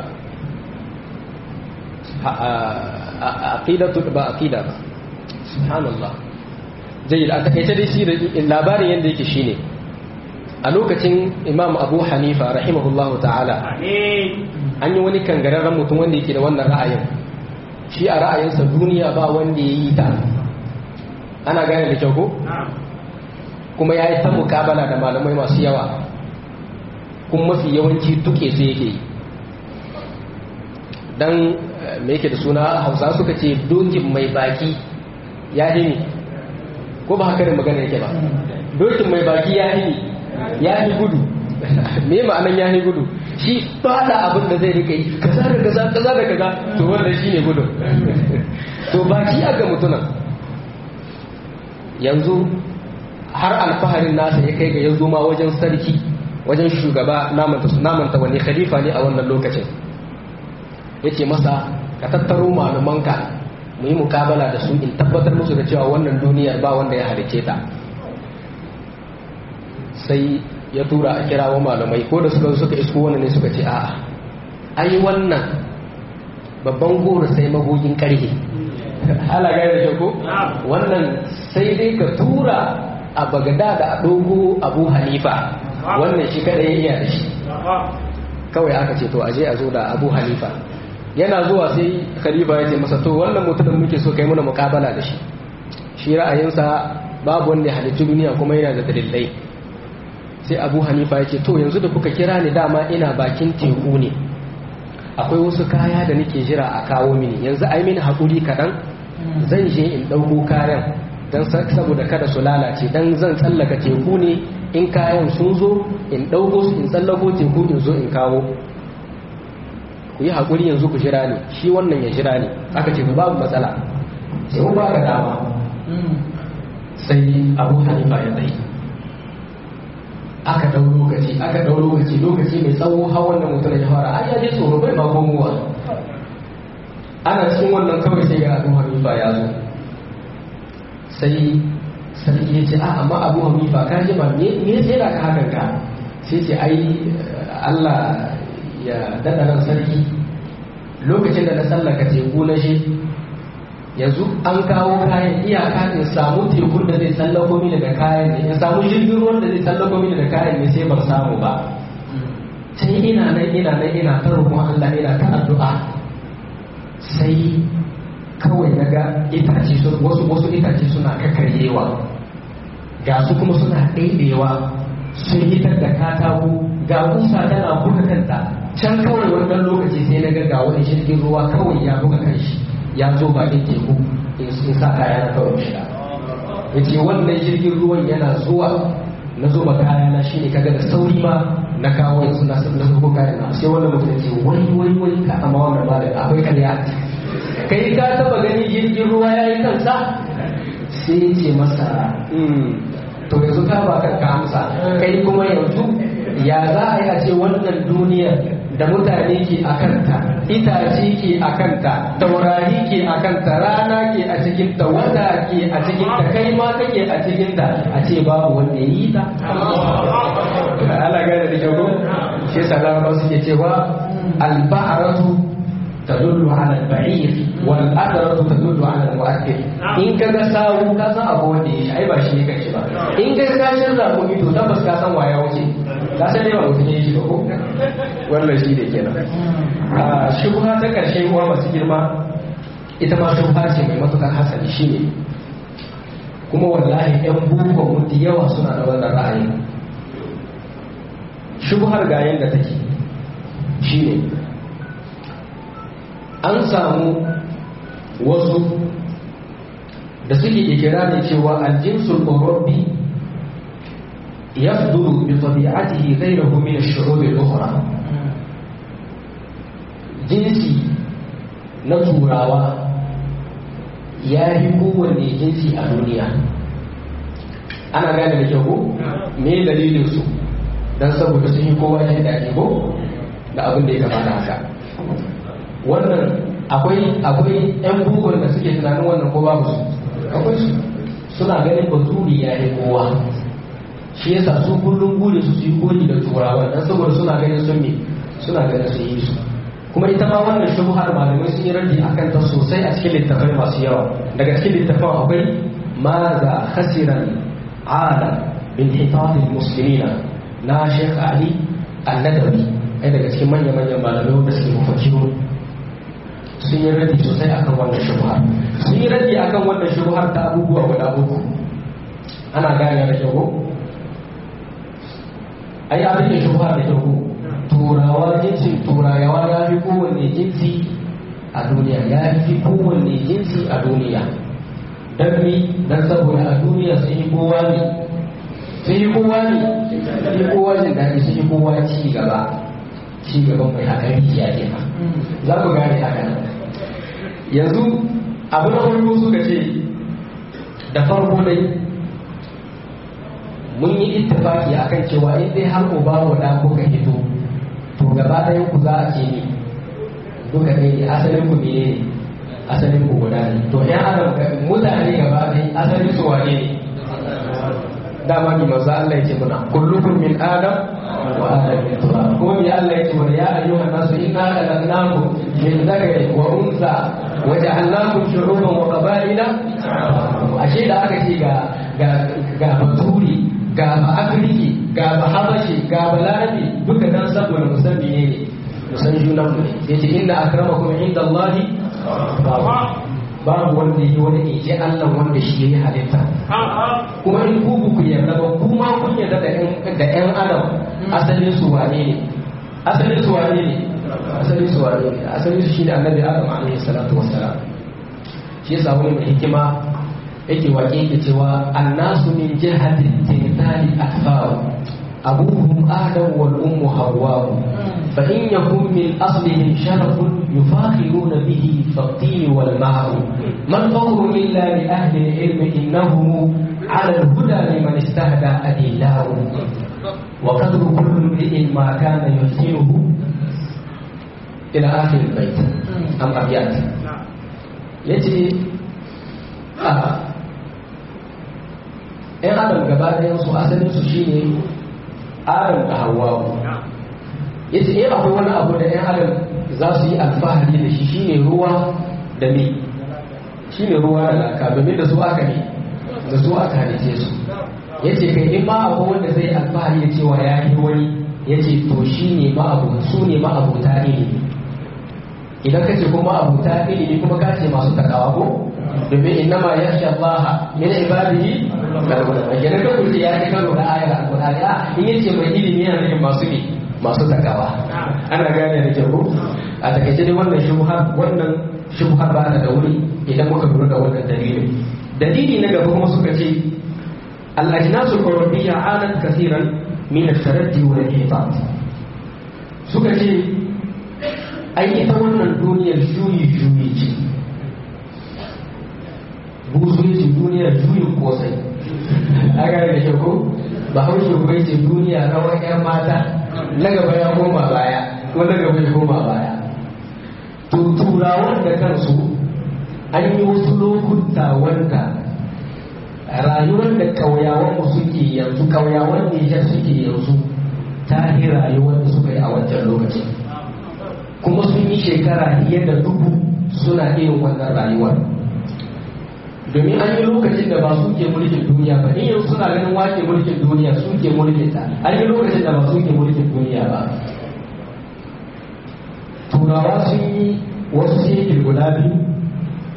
aqidatu ba aqida ba subhanallah jayyid a takaice dai shi labarin yanda yake shine a lokacin imam abu hanifa rahimahullah ta'ala an yi wani kangararren mutum wanda yake da wannan ra'ayin shi a ra'ayinsa duniya ba wanda ya yi ta ana gane da kyau ko kuma ya yi ta mukabala da malamai masu yawa kuma mafi yawanci duke su yake yi don me yake da suna hausa suka ce dokin mai baki ya hini ko ba haka da magana yake ba dokin mai baki ya hini ya yi gudu me ma'anan ya yi gudu shi fada abin da zai rika yi kaza da kaza kaza da kaza to wannan shi ne gudu to baki a ga mutunan yanzu har alfaharin nasa ya kai ga yanzu ma wajen sarki wajen shugaba namanta wani khalifa ne a wannan lokacin yake masa ka tattaro malumanka mu yi mukabala da su in tabbatar musu da cewa wannan duniyar ba wanda ya halice ta sai ya tura a kira wa malamai ko da suka suka isko wannan ne suka ce a'a ai wannan babban goro sai magogin karhe ala gaya da ko wannan sai dai ka tura a bagada da a dogo abu hanifa wannan shi kada ya iya da shi kawai aka ce to aje a zo da abu hanifa yana zuwa sai khalifa ya ce masa to wannan mutumin muke so kai muna mukabala da shi shi ra'ayinsa babu wanda ya halittu duniya kuma yana da dalilai sai abu hanifa ya ce to yanzu da kuka kira ni dama ina bakin teku ne akwai wasu kaya da nake jira a kawo mini yanzu ai mini haƙuri kaɗan zan je in ɗauko kayan don saboda kada su lalace don zan tsallaka teku ne in kayan sun zo in ɗauko su in tsallako teku in zo in kawo ku yi haƙuri yanzu ku jira ne shi wannan ya jira ne aka ce babu matsala sai mun ba ka dama sai abu hanifa ya tsaye aka ɗau lokaci aka ɗau lokaci lokaci mai tsawo har wannan mutum ya fara ai ya je tsoro bai ba komowa ana cikin wannan kawai sai ga abu hanifa ya zo sai sarki ya ce a amma abu hanifa ka ji ba me me sai da ka hakan ka sai ce ai Allah ya daɗa nan sarki lokacin da na tsallaka teku na shi yanzu an kawo kayan iyaka in samu tekun da zai tsallako mini da kayan ne in samu jirgin ruwan da zai tsallako mini da kayan ne sai ban samu ba sai ina nan ina nan ina ta roƙon Allah ina ta addu'a sai kawai naga itace wasu wasu itace suna kakaryewa ga su kuma suna ɗaiɗewa sun hitar da katako ga kusa tana buga kanta can kawai wannan lokaci sai na ga wani jirgin ruwa kawai ya buga kanshi ya zo bakin teku in sa kaya na kawai shiga ya ce wannan jirgin ruwan yana zuwa na zo kaya na shine kaga da sauri ma na kawo yanzu na na zuko kaya na sai wannan mutum ya ce wai wai wai ka amma wannan ba da akwai karya kai ka taba gani jirgin ruwa ya yi kansa sai ya ce masa to yanzu ka ba ka amsa kai kuma yanzu ya za a yi a ce wannan duniyar da mutane ke a kanta itace ke a kanta taurari ke a kanta rana ke a cikinta wata ke a cikinta kai ma kake a cikinta a ce babu wanda ya yi ta ala gane da kyau shi yasa larabawa suke cewa albaharatu tadullu ala al-ba'ir wal adratu tadullu ala al-mu'akkil in kaga sawu ka san abu wanda ya ai ba shi ne ba in ka kashin rakumi to tabbas ka san waya wuce ka san yawa mutum ya shi ba ko wannan shi da kenan a shubha ta karshe uwa masu girma ita ma shubha ce mai matukar hasali shine kuma wallahi yan bukon mutu yawa suna da wannan ra'ayi shubhar ga yadda take shine an samu wasu da suke ikirarin cewa aljinsul urabbi yafdulu bi tabi'atihi ghayrahu min ash-shu'ub al-ukhra jinsi na turawa ya yi kowanne jinsi a duniya ana gane da kyau ko me dalilin su dan saboda sun yi kowa jin daɗi ko da abin da ya kamata haka wannan akwai akwai yan bugun da suke tunanin wannan ko babu su akwai su suna ganin baturi ya yi kowa shi yasa su kullum gure su su yi koyi da turawa dan saboda suna ganin sun me suna ganin sun yi su kuma ita ma wannan shubhar malamai sun yi raddi akan ta sosai a cikin littafai masu yawa daga cikin littafin akwai ma za khasiran alam bin hitatil muslimina na Sheikh Ali Al-Nadawi ai daga cikin manya-manyan malamai da suke mafakiru sun yi raddi sosai akan wannan shubhar sun yi raddi akan wannan shubhar ta abubuwa guda uku ana gane da kyau ai abin da shubhar da kyau turawa jinsin turawa ya fi kowanne jinsi a duniya ya fi kowanne jinsi a duniya don mi don saboda a duniya sun yi kowa ne sun yi kowa ne sun yi kowa jin daɗi sun yi kowa ci gaba ci gaban mai haka rijiya ne ma za ku gane haka yanzu abu na farko suka ce da farko dai mun yi ittifaki akan cewa in dai har uba wa da kuka hito to gaba ɗayan ku za a ce ne duka ne ne asalin ku ne asalin ku guda ne to yan adam mutane gaba ɗaya asalin su wane ne dama ni manzo Allah yake muna kullukum min adam wa adam min turab kuma mi Allah yake muna ya ayyuhan nasu inna khalaqnakum min dhakarin wa untha wa ja'alnakum shu'uban wa qaba'ila ashe da aka ce ga ga ga baturi ga ba afirki ga ba habashi ga ba larabi duka dan saboda musamman ne ne musan junan mu ne yace inna akramakum inda Allahi babu wanda yi wani ije Allah wanda shi yayi halitta kuma in ku ku yarda ba kuma kun yarda da ƴan da ƴan adam asalin su wane ne asalin su wane ne asalin su wane ne asalin su shine annabi Adam alaihi salatu wassalam shi yasa wani mai hikima yake waƙe yake cewa annasu min jihatin tintali akfaru abuhum adam wal ummu hawwa fa in yakun min aslihim sharafun yufakhiruna bihi faqtin wal ma'u man fawru illa li ahli al-ilm innahum ala al-huda liman istahda adillahu wa qadru kulli imri'in ma kana yuhsinuhu ila akhir al-bayt am abiyat yace a ‘yan adam gaba ɗayan su asalin su shine adam da hawa ya ce in akwai wani abu da ‘yan adam za su yi alfahari da shi shine ruwa da me shine ruwa da laka domin da su aka ne da su aka halice su ya ce kai in ma akwai wanda zai alfahari da cewa ya yi wani ya ce to shi ne ma'abu su ne ma'abuta ilimi idan ka ce kuma abuta ilimi kuma ka ce masu takawa ko domin innama yakhsha Allah min ibadihi al-ulama kenan ka kuce ya ji karo da ayar al-Qur'ani a in yace mai ilimi yana nufin masu ne masu takawa ana gane da kyau a takaice dai wannan shubha wannan shubha ba ta da wuri idan muka lura da wannan dalilin dalili na gaba kuma suka ce al-ajnasul qurabiyya alat kaseeran min at-taraddi wal ihtat suka ce ai ita wannan duniyar juyi juyi ce buzuci duniyar juyin kosai a gane da shako ba haushe kuma ce duniya rawar yan mata na gaba ya koma baya ko na gaba ya koma baya to turawan da kansu an yi wasu lokuta wanda rayuwar da kauyawan mu suke yanzu kauyawan Nijar suke yanzu ta yi rayuwar da suka yi a wancan lokacin kuma sun yi shekara fiye da dubu suna irin wannan rayuwar domin an yi lokacin da ba su ke mulkin duniya ba in yanzu suna ganin wake mulkin duniya su ke mulkin ta an yi lokacin da ba su ke mulkin duniya ba turawa sun yi wasu shekil guda biyu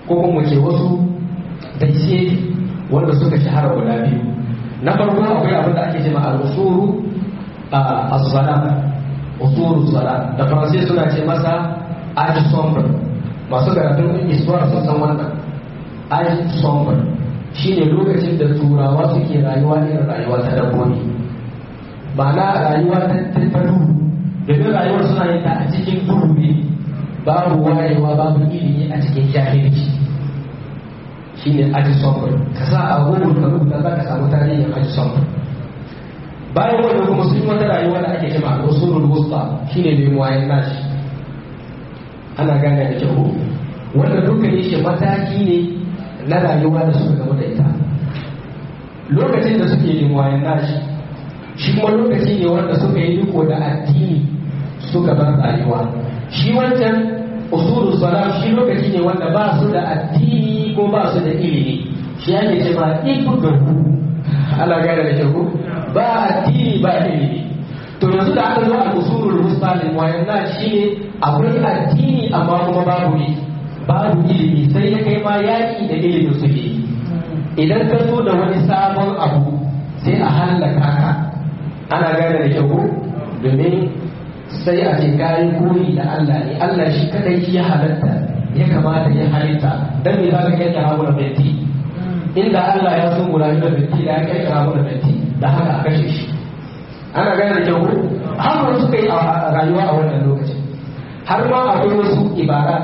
ko kuma ce wasu dace wanda suka shahara guda biyu na farko akwai abin da ake cewa al-usuru as-salam usuru salam da faransai suna ce masa age sombre masu karatun iswar sun san wannan age sombre shine lokacin da turawa suke rayuwa irin rayuwa ta dabbobi ba na rayuwa ta tattaru domin rayuwar suna yin ta a cikin duhu ne babu wayewa babu ilimi a cikin jahilci shine aji sombar ka sa a google ka rubuta za ka samu tarihin aji sombar bayan wannan kuma sun yi wata rayuwa da ake cewa usulul wusta shine mai wayan nashi ana gane da kyau wanda dukkan shi mataki ne na rayuwa da suka gama da ita lokacin da suke yin wayan nashi shi kuma lokaci ne wanda suka yi riko da addini suka bar rayuwa shi wancan usulul salam shi lokaci ne wanda ba su da addini ko ba su da ilimi shi ake ce ma ibugahu Allah gane da kyau ba addini ba ilimi to yanzu da aka zo a usulul mustalin wayan na shine akwai addini amma kuma babu ne babu ilimi sai ya kai ma yaki da ilimin suke idan ka zo da wani sabon abu sai a hallaka ka ana gane da kyau domin sai a ce kayan koyi da Allah ne Allah shi kadai shi ya halatta ya kamata ya halitta dan me zaka kai kira mu da binti inda Allah ya so mu rayu da binti da ya kai kira mu da binti da haka a kashe shi ana gane da kyau har wani suka yi a rayuwa a wannan lokacin har ma akwai wasu ibarat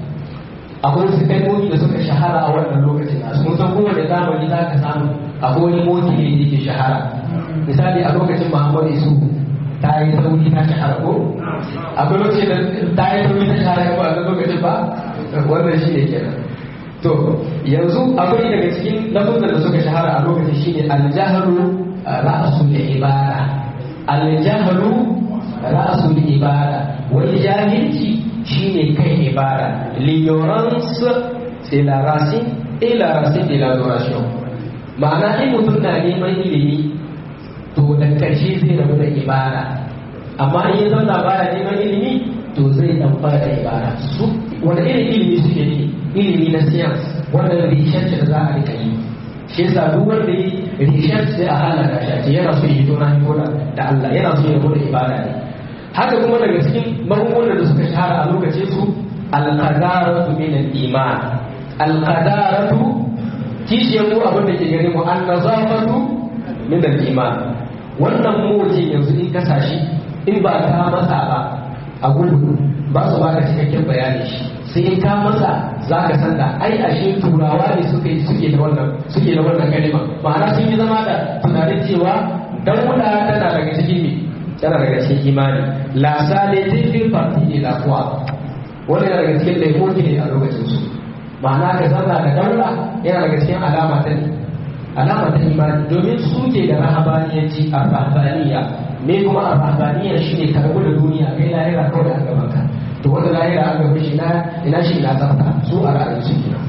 akwai wasu kalmomi da suka shahara a wannan lokacin a sun san kowane zamani za ka samu akwai wani moti ne da ke shahara misali a lokacin Muhammadu Isu ta yi sauri ta shahara ko akwai lokacin da ta yi sauri ta shahara ko a lokacin ba wannan shi ne kenan to yanzu akwai daga cikin lafazan da suka shahara a lokacin shi ne aljaharu ra'asul ibada aljaharu ra'asul ibada wani jahilci shine kai ibada l'ignorance c'est la racine et la racine de l'adoration ma'ana in mutum na neman ilimi to da karshe zai rabu da ibada amma in ya zauna baya neman ilimi to zai dan fara ibada su wanda irin ilimi suke ne ilimi na science wanda research da za a rika yi shi yasa duk wanda yi research sai a halaka shi yana so yi tona hikona da Allah yana so ya bude ibada ne haka kuma daga cikin magungunan da suka shahara a lokacin su al-qadaratu min al-iman al-qadaratu kishiyar mu abin da ke gare mu an-nazafatu min al-iman wannan moji yanzu in kasa shi in ba ka masa ba a gudu ba su ba ka cikakken bayani shi sai in ka masa za ka san da ai ashe turawa ne suke suke da wannan suke da wannan kalima ma'ana sun yi zama da tunanin cewa dauda tana daga cikin me tana daga cikin imani la sale fil parti de la foi wannan yana daga cikin laifofi ne a lokacin su ma'ana ka zanna da daula yana daga cikin alama ta ne alama ta imani domin su ke da rahabaniyanci a rahabaniya me kuma a rahabaniya shine karbu da duniya kai lahira kawai a gaban ka to wanda lahira an gaban shi na ina shi ina tsafta su a ra'ayin su kenan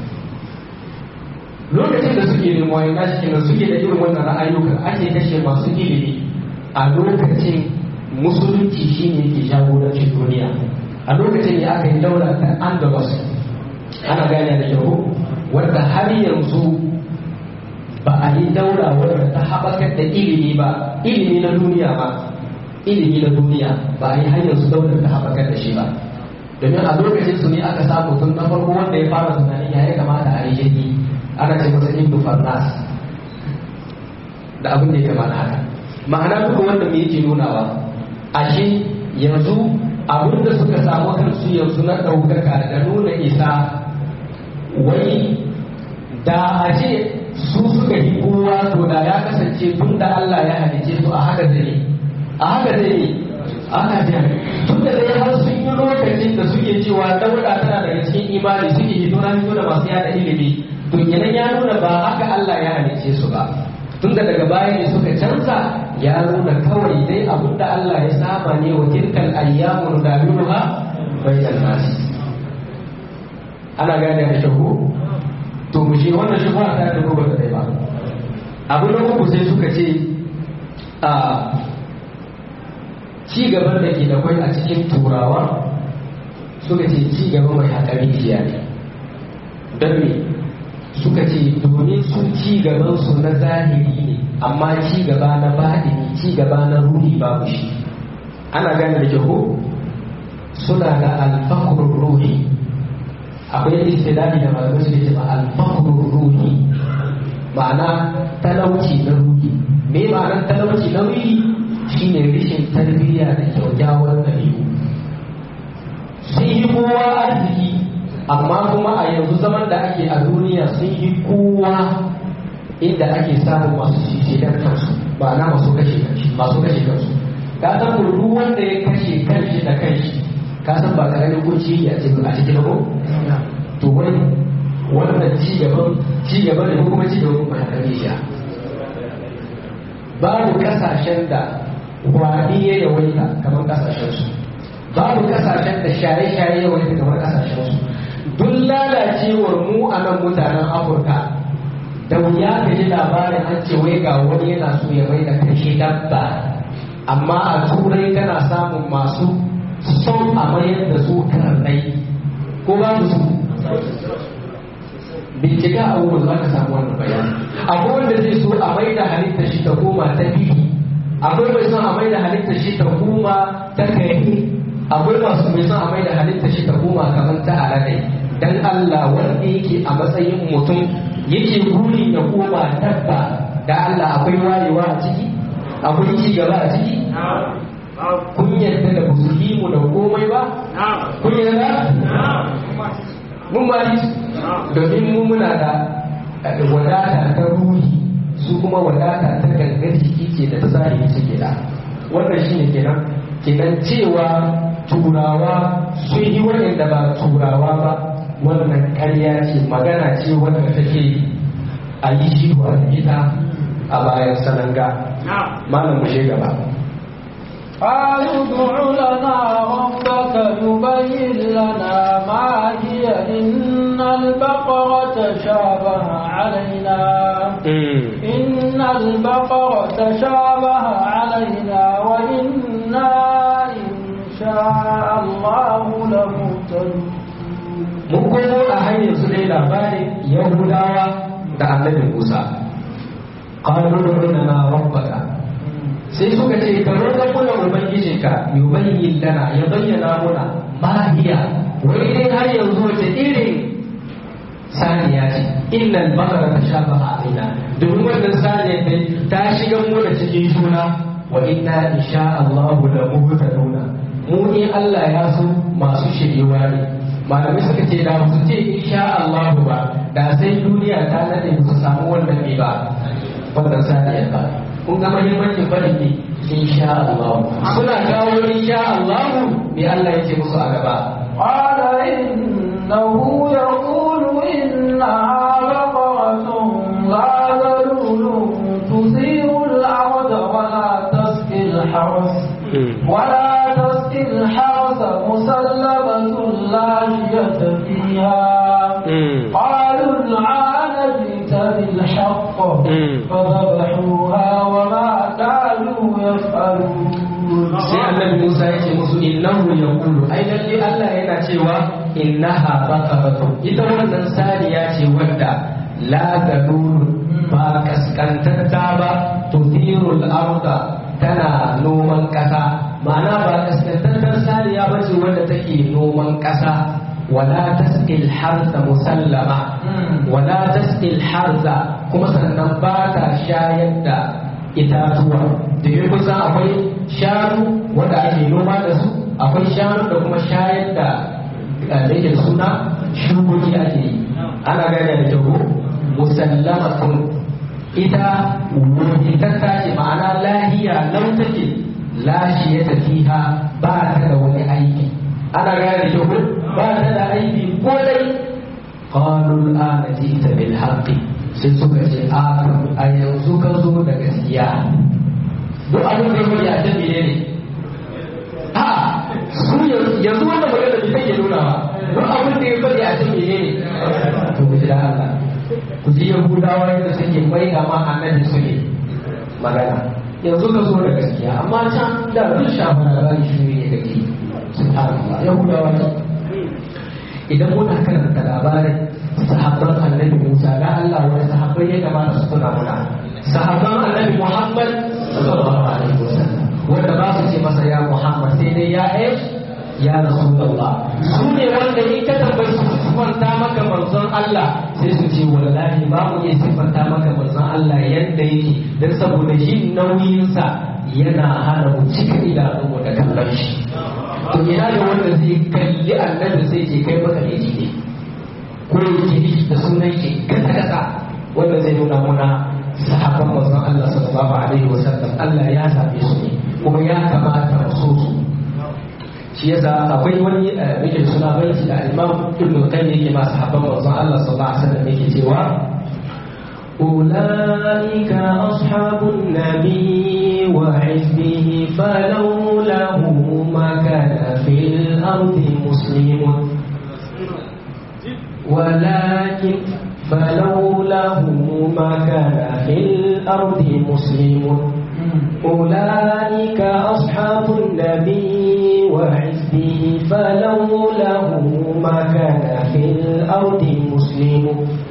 lokacin da suke nemo ina shi kenan suke da irin wannan ra'ayukan ake kashe masu ilimi a lokacin musulunci shine ke jagorancin duniya a lokacin ne aka yi daula ta andalus ana gane da kyau wanda har yanzu ba a yi daura wadda ta haɓakar da ilimi ba ilimi na duniya ba ilimi na duniya ba a yi hanyar su daular ta haɓakar da shi ba domin a lokacin su ne aka samu tun na farko wanda ya fara tunanin ya ya kamata a yi jirgi ana ce masa ibnu farnas da abin da ya kamata haka ma'ana duka wanda me yake nunawa ashe yanzu abin da suka samu kansu yanzu na ɗaukaka da nuna isa wai da a ce su suka yi kowa to da ya kasance tun da Allah ya halice su a haka zai a haka zai aka da tun da dai har sun yi lokacin da suke cewa dauda tana daga cikin imani suke hito na hito da masu yada ilimi to kenan ya nuna ba haka Allah ya halice su ba tun da daga baya ne suka canza ya nuna kawai dai abin da Allah ya saba ne wa tilkal ayyamu nudawiluha bainal nas ana gane da shahu to mu je wannan shi ba ta da ba ta ba abu na uku sai suka ce a ci gaban da ke da kwai a cikin turawa suka ce ci gaba mai haƙari jiya ne don me suka ce domin su ci gaban su na zahiri ne amma ci gaba na baɗini ci gaba na ruhi babu shi ana gane da jaho suna da alfakurur ruhi akwai istidadi da malamai suke ce ma alfakurur ruhi ma'ana talauci na ruhi me ma'anar talauci na ruhi shine rishin tarbiyya da kyaukyawar ɗabi'u sun yi kowa arziki amma kuma a yanzu zaman da ake a duniya sun yi kowa inda ake samun masu shishidan kansu ba na masu kashe kansu masu kashe kansu ka san duk wanda ya kashe kanshi da kanshi ka san ba karamin kunci a cikin a cikin ko to wai wannan ci gaban ci gaban da kuma ci gaban kuma ya shi babu kasashen da wani ya yawaita kamar kasashen su babu kasashen da shaye-shaye ya yawaita kamar kasashen su duk lalacewar mu a nan mutanen afirka da wuya ka ji labarin an ce wai ga wani yana so ya mai da kashe dabba amma a turai kana samun masu son a mayar da su karnai ko ba su bincika a wurin za ka samu wannan bayani akwai wanda zai so a mai da halittar shi ta koma ta biyu akwai mai son a mai da halittar shi ta koma ta kare akwai masu mai son a mai da halittar shi ta koma kamar ta alade dan Allah wanda yake a matsayin mutum yake burin ya koma dabba da Allah akwai wayewa a ciki akwai ci gaba a ciki kun yarda da ba su yi mu da komai ba kun yarda mun ba domin mu muna da wadata ta ruhi su kuma wadata ta gangar jiki ce da ta zahiri suke da wannan shine kenan kenan cewa turawa sun yi waɗanda ba turawa ba wannan ƙarya ce magana ce wanda take a yi shi wa ita a bayan sananga malam mu gaba قالوا ادع لنا ربك يبين لنا ما هي إن البقرة شابه علينا إن البقرة شابه علينا وإنا إن شاء الله لمهتدون mun komo a hanyar su dai labarin yahudawa da annabin musa qalu lana rabbaka sai suka ce ka roƙa muna ubangijinka yubayyin lana ya bayyana muna mahiya wai dai har yanzu wace irin saniya ce innal bakara ta shafa alaina domin wannan saniya dai ta shiga mu da cikin juna wa inna insha Allah la muhtaduna mu in Allah ya so masu shiriwa ne malamai suka ce da su ce insha Allah ba da sai duniya ta nade su samu wannan ne ba wannan saniya ba kun ga mahimmancin faɗin ne insha Allah suna kawo insha Allah me Allah yake musu a gaba قال إنه يقول إنها بقرة لا ذلول تثير الأرض ولا تسقي الحرث ولا تسقي الحرث مسلمة لا شية فيها قالوا العان جئت بالحق فذبحوها وما كانوا يفعلون sai annabi Musa yake musu innahu yaqulu ai lalle Allah yana cewa innaha baqaratun ita wannan saniya ce wadda la dalul ba kaskantatta ba tuthirul arda tana noman kasa ma'ana ba kaskantattar saniya ba ce wadda take noman kasa wala tasqil harsa musallama wala tasqil harsa kuma sannan ba ta shayar da itatuwa da yi kusan akwai shanu wanda ake noma da su akwai shanu da kuma shayar da da yake suna shugoki ake yi ana gane da kyau musallamatun ita wuritatta ce ma'ana lahiya lau take lashi ya tafiha ba ta da wani aiki ana gane da kyau ba ta da aiki ko dai qalu al'ana jita bil haqqi sai suka ce a yanzu ka zo da gaskiya duk abin da ya faɗi a can ne ne a su yanzu wanda magana da take nuna ba duk abin da ya faɗi a can ne ne to ku ji da Allah ku ji yahudawa yadda suke mai da ma annabi su ne magana yanzu ka zo da gaskiya amma can da duk shafa da bani shi ne kake subhanallah yahudawa ne idan muna karanta labarin sahabban annabi Musa da Allah wani sahabbai ya kamata su tuna muna sahabban annabi Muhammad sallallahu alaihi wasallam wanda ba su ce masa ya Muhammad sai dai ya eh ya Rasulullah su ne wanda in ka tambayi su sifanta maka manzon Allah sai su ce wallahi ba mu iya sifanta maka manzon Allah yadda yake dan saboda jin nauyinsa yana hana mu cika idanunmu da kallon shi to ina da wanda zai kalli annabi sai ce kai maka ne ne ko yake da sunan shi kasa kasa wanda zai nuna muna sahabban manzon Allah sallallahu alaihi wasallam Allah ya zabe su ne kuma ya kamata mu so su shi yasa akwai wani yake suna baiti da Imam Ibn Qayyim yake ma sahabban manzon Allah sallallahu alaihi wasallam yake cewa أولئك أصحاب النبي وحزبه فلوله ما كان في الأرض مسلم ولكن فلوله ما كان في الأرض مسلم أولئك أصحاب النبي وحزبه فلوله ما كان في الأرض مسلم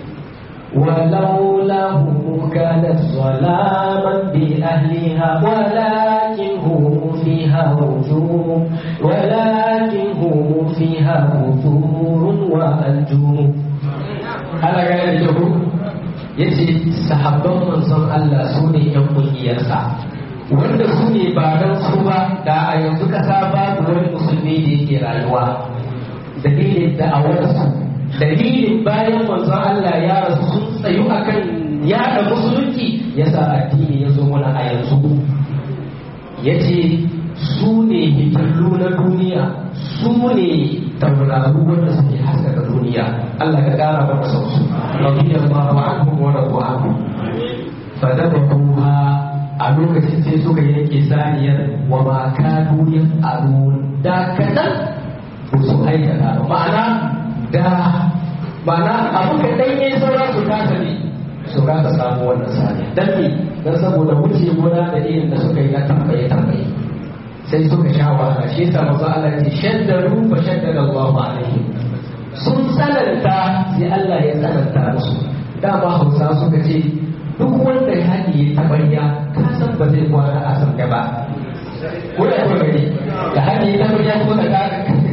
ولوله كانت ظلاما بأهلها ولكن هم فيها رجوم ولكن هم فيها بذور وأنجوم ألا قال الجهود yace sahabban manzon Allah su ne ‘yan ƙungiyarsa wanda su ne ba don su ba da a yanzu kasa babu wani musulmi da yake rayuwa dalilin da'awarsu dalilin bayan manzon Allah ya rasu sun tsayu akan yada musulunci yasa addini ya zo mana a yanzu yace su ne hitallu na duniya su ne tauraru wanda suke haskaka duniya Allah ka kara mana sau su radiyallahu anhum wa radu anhu fadabahuha a lokacin sai suka yanke saniyar wa ma kanu yas'alun da kadan ba su aikata ba ma'ana da ma'ana abu ka dan yayi saura su kasa ne su kasa samu wannan saniya dan me dan saboda wuce gona da irin da suka yi na tambaye tambaye sai suka sha wahala shi yasa manzo Allah ya ce shaddaru fa shaddada Allahu alaihim sun tsananta sai Allah ya tsananta musu dama Hausa suka ce duk wanda ya haɗi ya tabarya ka san ba zai kwana a san gaba ko da kuma gani da haɗi ya tabarya kuma ka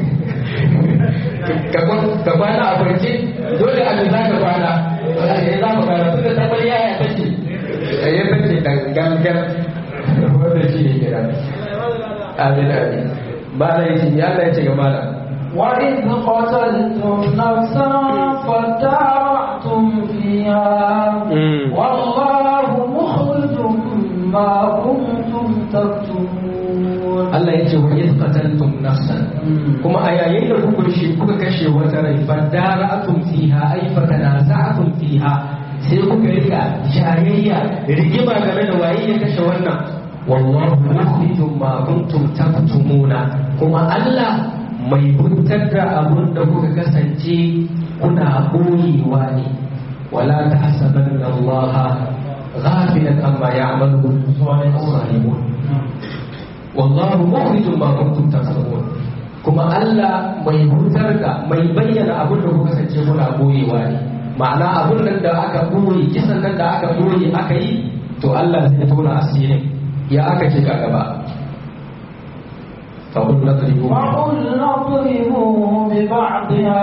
ka kwana a barci dole a za ka kwana ya za ka kwana tun da tabarya ya tace ya tace gangan wanda shi ne kira amin amin mala yace ya Allah yace ga mala وإذ قتلتم نفسا فادارأتم فيها والله مخرج ما كنتم تكتمون Allah yace wa iz qataltum nafsan kuma a yayin da kuka shi kuka kashe wata rai fadara'atum fiha ay fatanaza'atum fiha sai kuka rika jayayya rigima game da waye ya kashe wannan wallahu mukhrijum ma kuntum taktumuna kuma Allah mai buntar da abun da kuka kasance kuna boyewa ne wala tahsabanna Allah ghafilan amma ya'malu zalimun wallahu mukhrijum ma kuntum taktumun kuma Allah mai buntar da mai bayyana abun da kuka kasance kuna boyewa ne ma'ana abun nan da aka boye kisan nan da aka boye aka yi to Allah zai tona asirin ya aka ce ka gaba فقل نضربوا وقل نضربوا ببعضها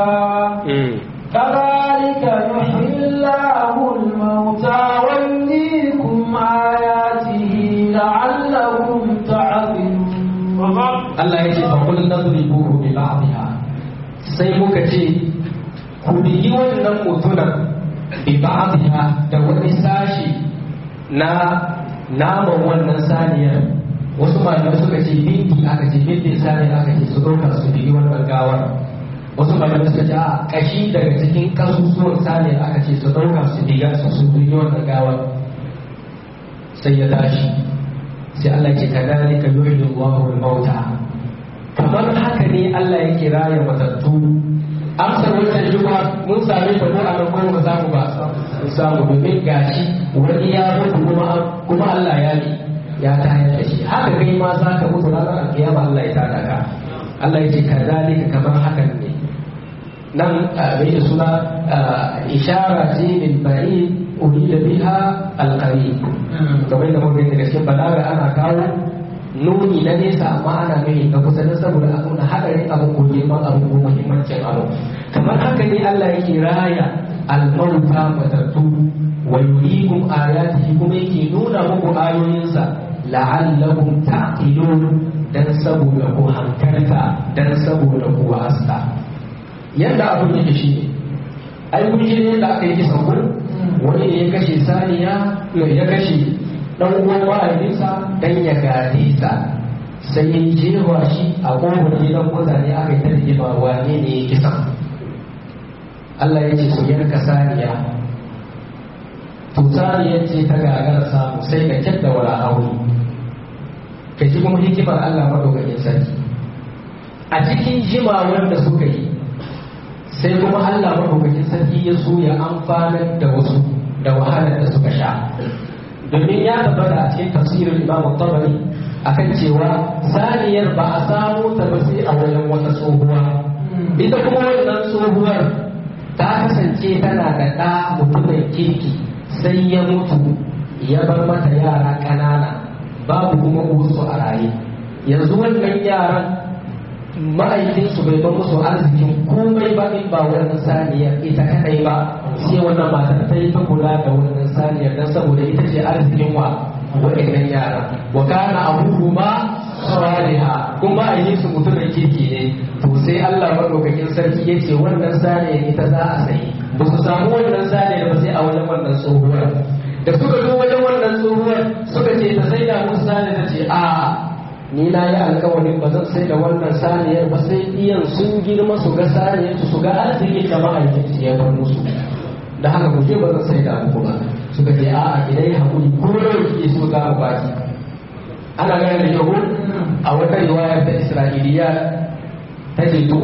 كذلك يحيي الله الموتى ويريكم آياته لعلكم تعقلون Allah ya ce فقل نضربوه ببعضها sai muka ce ku bigi wannan mutunan bi ba'dha da wani sashi na naman wannan saniyar wasu malamai suka ce bindi aka ce bindin sani aka ce su ɗauka su bigi wannan gawar wasu malamai suka ce a kashi daga cikin kasusuwan sani aka ce su ɗauka su biga su su bigi wannan gawar sai ya tashi sai Allah ce ka dali ka yuhyi Allahu al-mauta kamar haka ne Allah yake raya matattu amsar wancan juma mun same ta ko a nan ko ba samu ba mun samu domin gashi wani ya mutu kuma kuma Allah ya yi ya tayar da shi haka kai ma za ka mutu ranar alkiyama Allah ya tada ka Allah ya ce kazalika kamar hakan ne nan mai da suna ishara ce min ba'i urida biha alqari kamar da muka daga cikin balaga ana kawo nuni na nesa amma ana mai ga kusa da saboda a nuna hadarin abu ko girman abu ko muhimmancin abu kamar haka ne Allah yake raya almauta matattu wa yurikum ayatihi kuma yake nuna muku ayoyinsa la'allakum taqilun dan saboda ku hankalta dan saboda ku wasa yadda abin yake shi ne ai kun ji ne da aka yi kisan kun wani ne ya kashe saniya ya kashe dan uwan mahaifinsa dan ya gade sa sai ya jewa shi a kofar gidan mutane aka yi ta rigima wane ne ya kisan Allah ya ce su yanka saniya to saniyar ce ta gagara samu sai ka kyadda wala hauri ka ji kuma hikimar Allah madaukakin sarki a cikin jimawar da suka yi sai kuma Allah madaukakin sarki ya so ya amfanar da wasu da wahalar da suka sha domin ya tabbata a cikin tafsirin Imam Tabari akan cewa saniyar ba a samu ta ba sai a wajen wata tsohuwa ita kuma wannan tsohuwar ta kasance tana da ɗa mutumin kirki sai ya mutu ya bar mata yara ƙanana babu kuma uwarsu a raye yanzu wannan yaran ma'aikinsu bai ba musu arzikin komai ba in ba wannan saniyar ita kadai ba sai wannan matar ta yi ta kula da wannan saniyar don saboda ita ce arzikin wa waɗannan yara wa kana abubu ma saliha kuma ma'aikinsu mutumin kirki ne to sai Allah madaukakin sarki ya ce wannan saniyar ita za a sayi ba su samu wannan saniyar ba sai a wajen wannan tsohuwar da suka zo wajen wannan tsohuwar suka ce ta sai da musu saniyar ta ce a ni na yi alkawarin ba zan sai da wannan saniyar ba sai iyan sun girma su ga saniyar su su ga arzikin da mahaifinsu ya bar musu da haka ku je ba zan sai da muku ba suka ce a'a idan ya hakuri ko da yake so ga mu baki ana ganin da yau a wata riwaya ta Isra'iliya ta ce to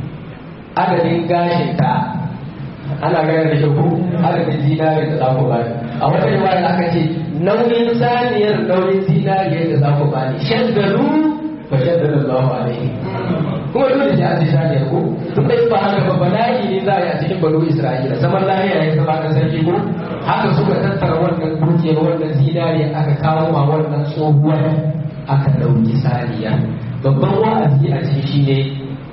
adadin gashin ta ana ganin da yau adadin zinare da za ku bani a wata riwaya aka ce nauyin saniyar nauyin zinariya da za ku bani shaddaru fa shaddada Allahu alaihi kuma dole sai an ji saniyar ko tun dai ba haka ba bala'i ne za a yi a cikin banu Isra'ila zaman lahiya ya zama kan sarki ko haka suka tattara wannan dukiyar wannan zinariya aka kawo ma wannan tsohuwar aka ɗauki saniya babban wa'azi a cikin shi ne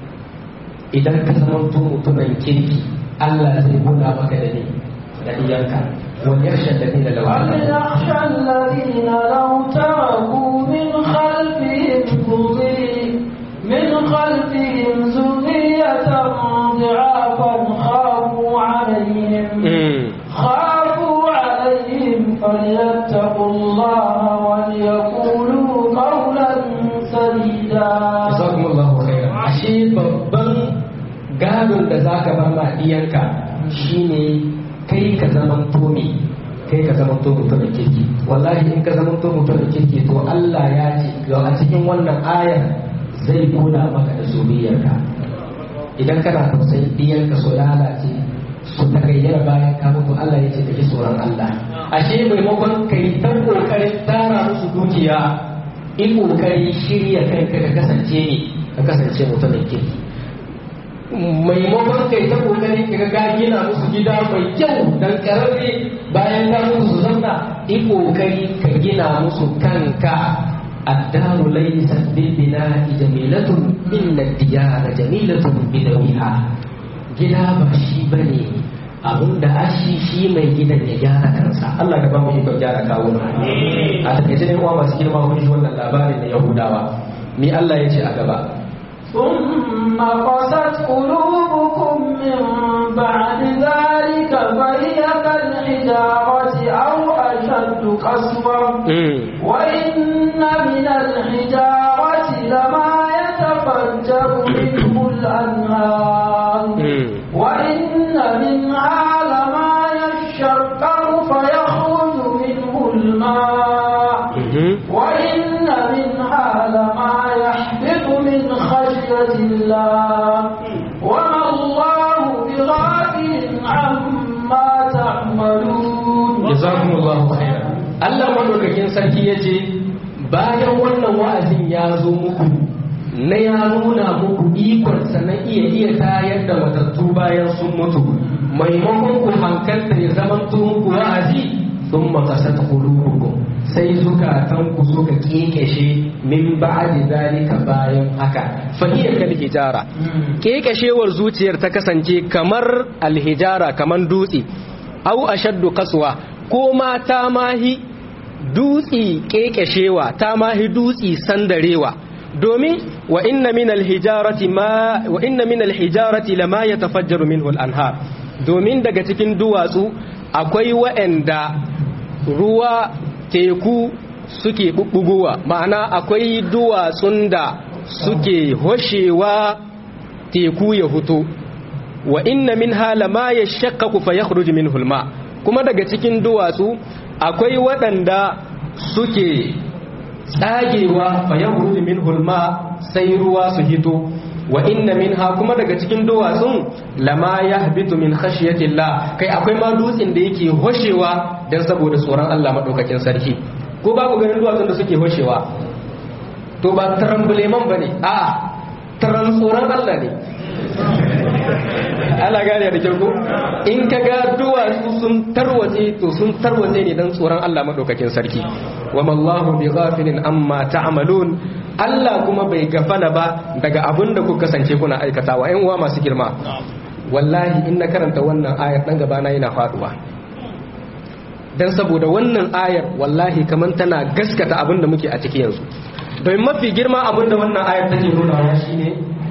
idan ka zama mutumin kirki Allah zai buɗa maka da ne da diyanka وليخشى الذين لو وليخشى الذين لو تركوا من خلفهم ذرية من خلفهم ذرية ضعافا خافوا عليهم خافوا عليهم فليتقوا الله وليقولوا قولا سديدا جزاكم الله خيرا ashe babban gadon da zaka bar ma diyanka shine kai ka zaman tomi kai ka zaman to mutumin kirki wallahi in ka zaman to mutumin kirki to Allah ya ce ga a cikin wannan ayar zai kula maka da zuriyarka idan kana tausayin diyarka su lalace su ta gayyara bayan ka mutu Allah ya ce ka ji tsoron Allah ashe maimakon kai ta kokarin tara musu dukiya in kokari shirya kanka ka kasance ne ka kasance mutumin kirki maimakon kai ta kokari ka ga gina musu gida mai kyau dan kararre bayan ka musu su zauna in kokari ka gina musu kanka الدار ليست بالبناء جميلة إن الديار جميلة بدويها gida ba shi ba ne abin da ashi shi mai gidan ya gyara kansa Allah ka ba mu ikon gyara kawo a takaice ne uwa masu girma kun ji wannan labarin na Yahudawa ni Allah ya ce a gaba ثم قست قلوبكم من بعد ذلك فهي كالحجارة أو أشد قسوة وإن من الحجارة لما يتفجر منه الأنهار وإن منها لما يشقق فيخرج منه الماء وإن منها لما يحبط من خشية الله وما الله بغافل عما تعملون جزاكم الله خيرا Allah madaukakin sarki ya ce bayan wannan wa'azin ya zo muku na ya nuna muku ikonsa na iya iya tayar da matattu ba bayan sun mutu maimakon ku hankalta ya zama muku wa'azi sun makasat qulubukum sai zukatan ku suka kekeshe min ba'di zalika bayan haka fa hiya kal hijara kekeshewar zuciyar ta kasance kamar alhijara kamar dutse au ashaddu kaswa ko ma ta mahi dutsi kekeshewa ta mahi dutsi sandarewa domin wa inna min alhijarati ma wa inna min alhijarati lama yatafajjaru minhu al-anhar domin daga cikin duwatsu akwai wa'anda ruwa teku suke bubbugowa ma'ana akwai duwatsun da suke hoshewa teku ya huto wa inna minha lama yashaqqaqu fa yakhruju minhu al-ma kuma daga cikin duwatsu akwai waɗanda suke tsagewa fa yakhruju minhu al-ma sai ruwa su hito wa inna minha kuma daga cikin duwatsun lama yahbitu min khashyati Allah kai akwai ma dutsen da yake hoshewa dan saboda tsoron Allah madaukakin sarki ko ba ku ganin duwatsun da suke hoshewa to ba tarambuleman bane a'a taran tsoron Allah ne ana gane da kyau ko in ka ga duwatsu sun tarwatse to sun tarwatse ne dan tsoron Allah madaukakin sarki wa mallahu bi ghafilin amma ta'malun Allah kuma bai gafala ba daga abin da kuka kasance kuna aikatawa ƴan uwa masu girma wallahi in na karanta wannan ayar dan gaba na yana faduwa dan saboda wannan ayar wallahi kaman tana gaskata abin da muke a ciki yanzu don mafi girma abin da wannan ayar take nuna shine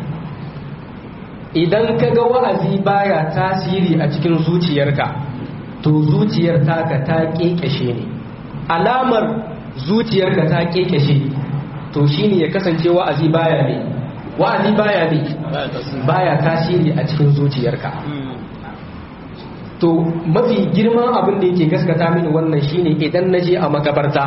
idan ka ga wa'azi baya tasiri a cikin zuciyarka to zuciyar taka ta kekeshe ne alamar zuciyarka ta kekeshe to shine ya kasance wa'azi baya ne wa'azi baya ne baya tasiri a cikin zuciyarka to mafi girman abin da yake gaskata mini wannan shine idan na je a makabarta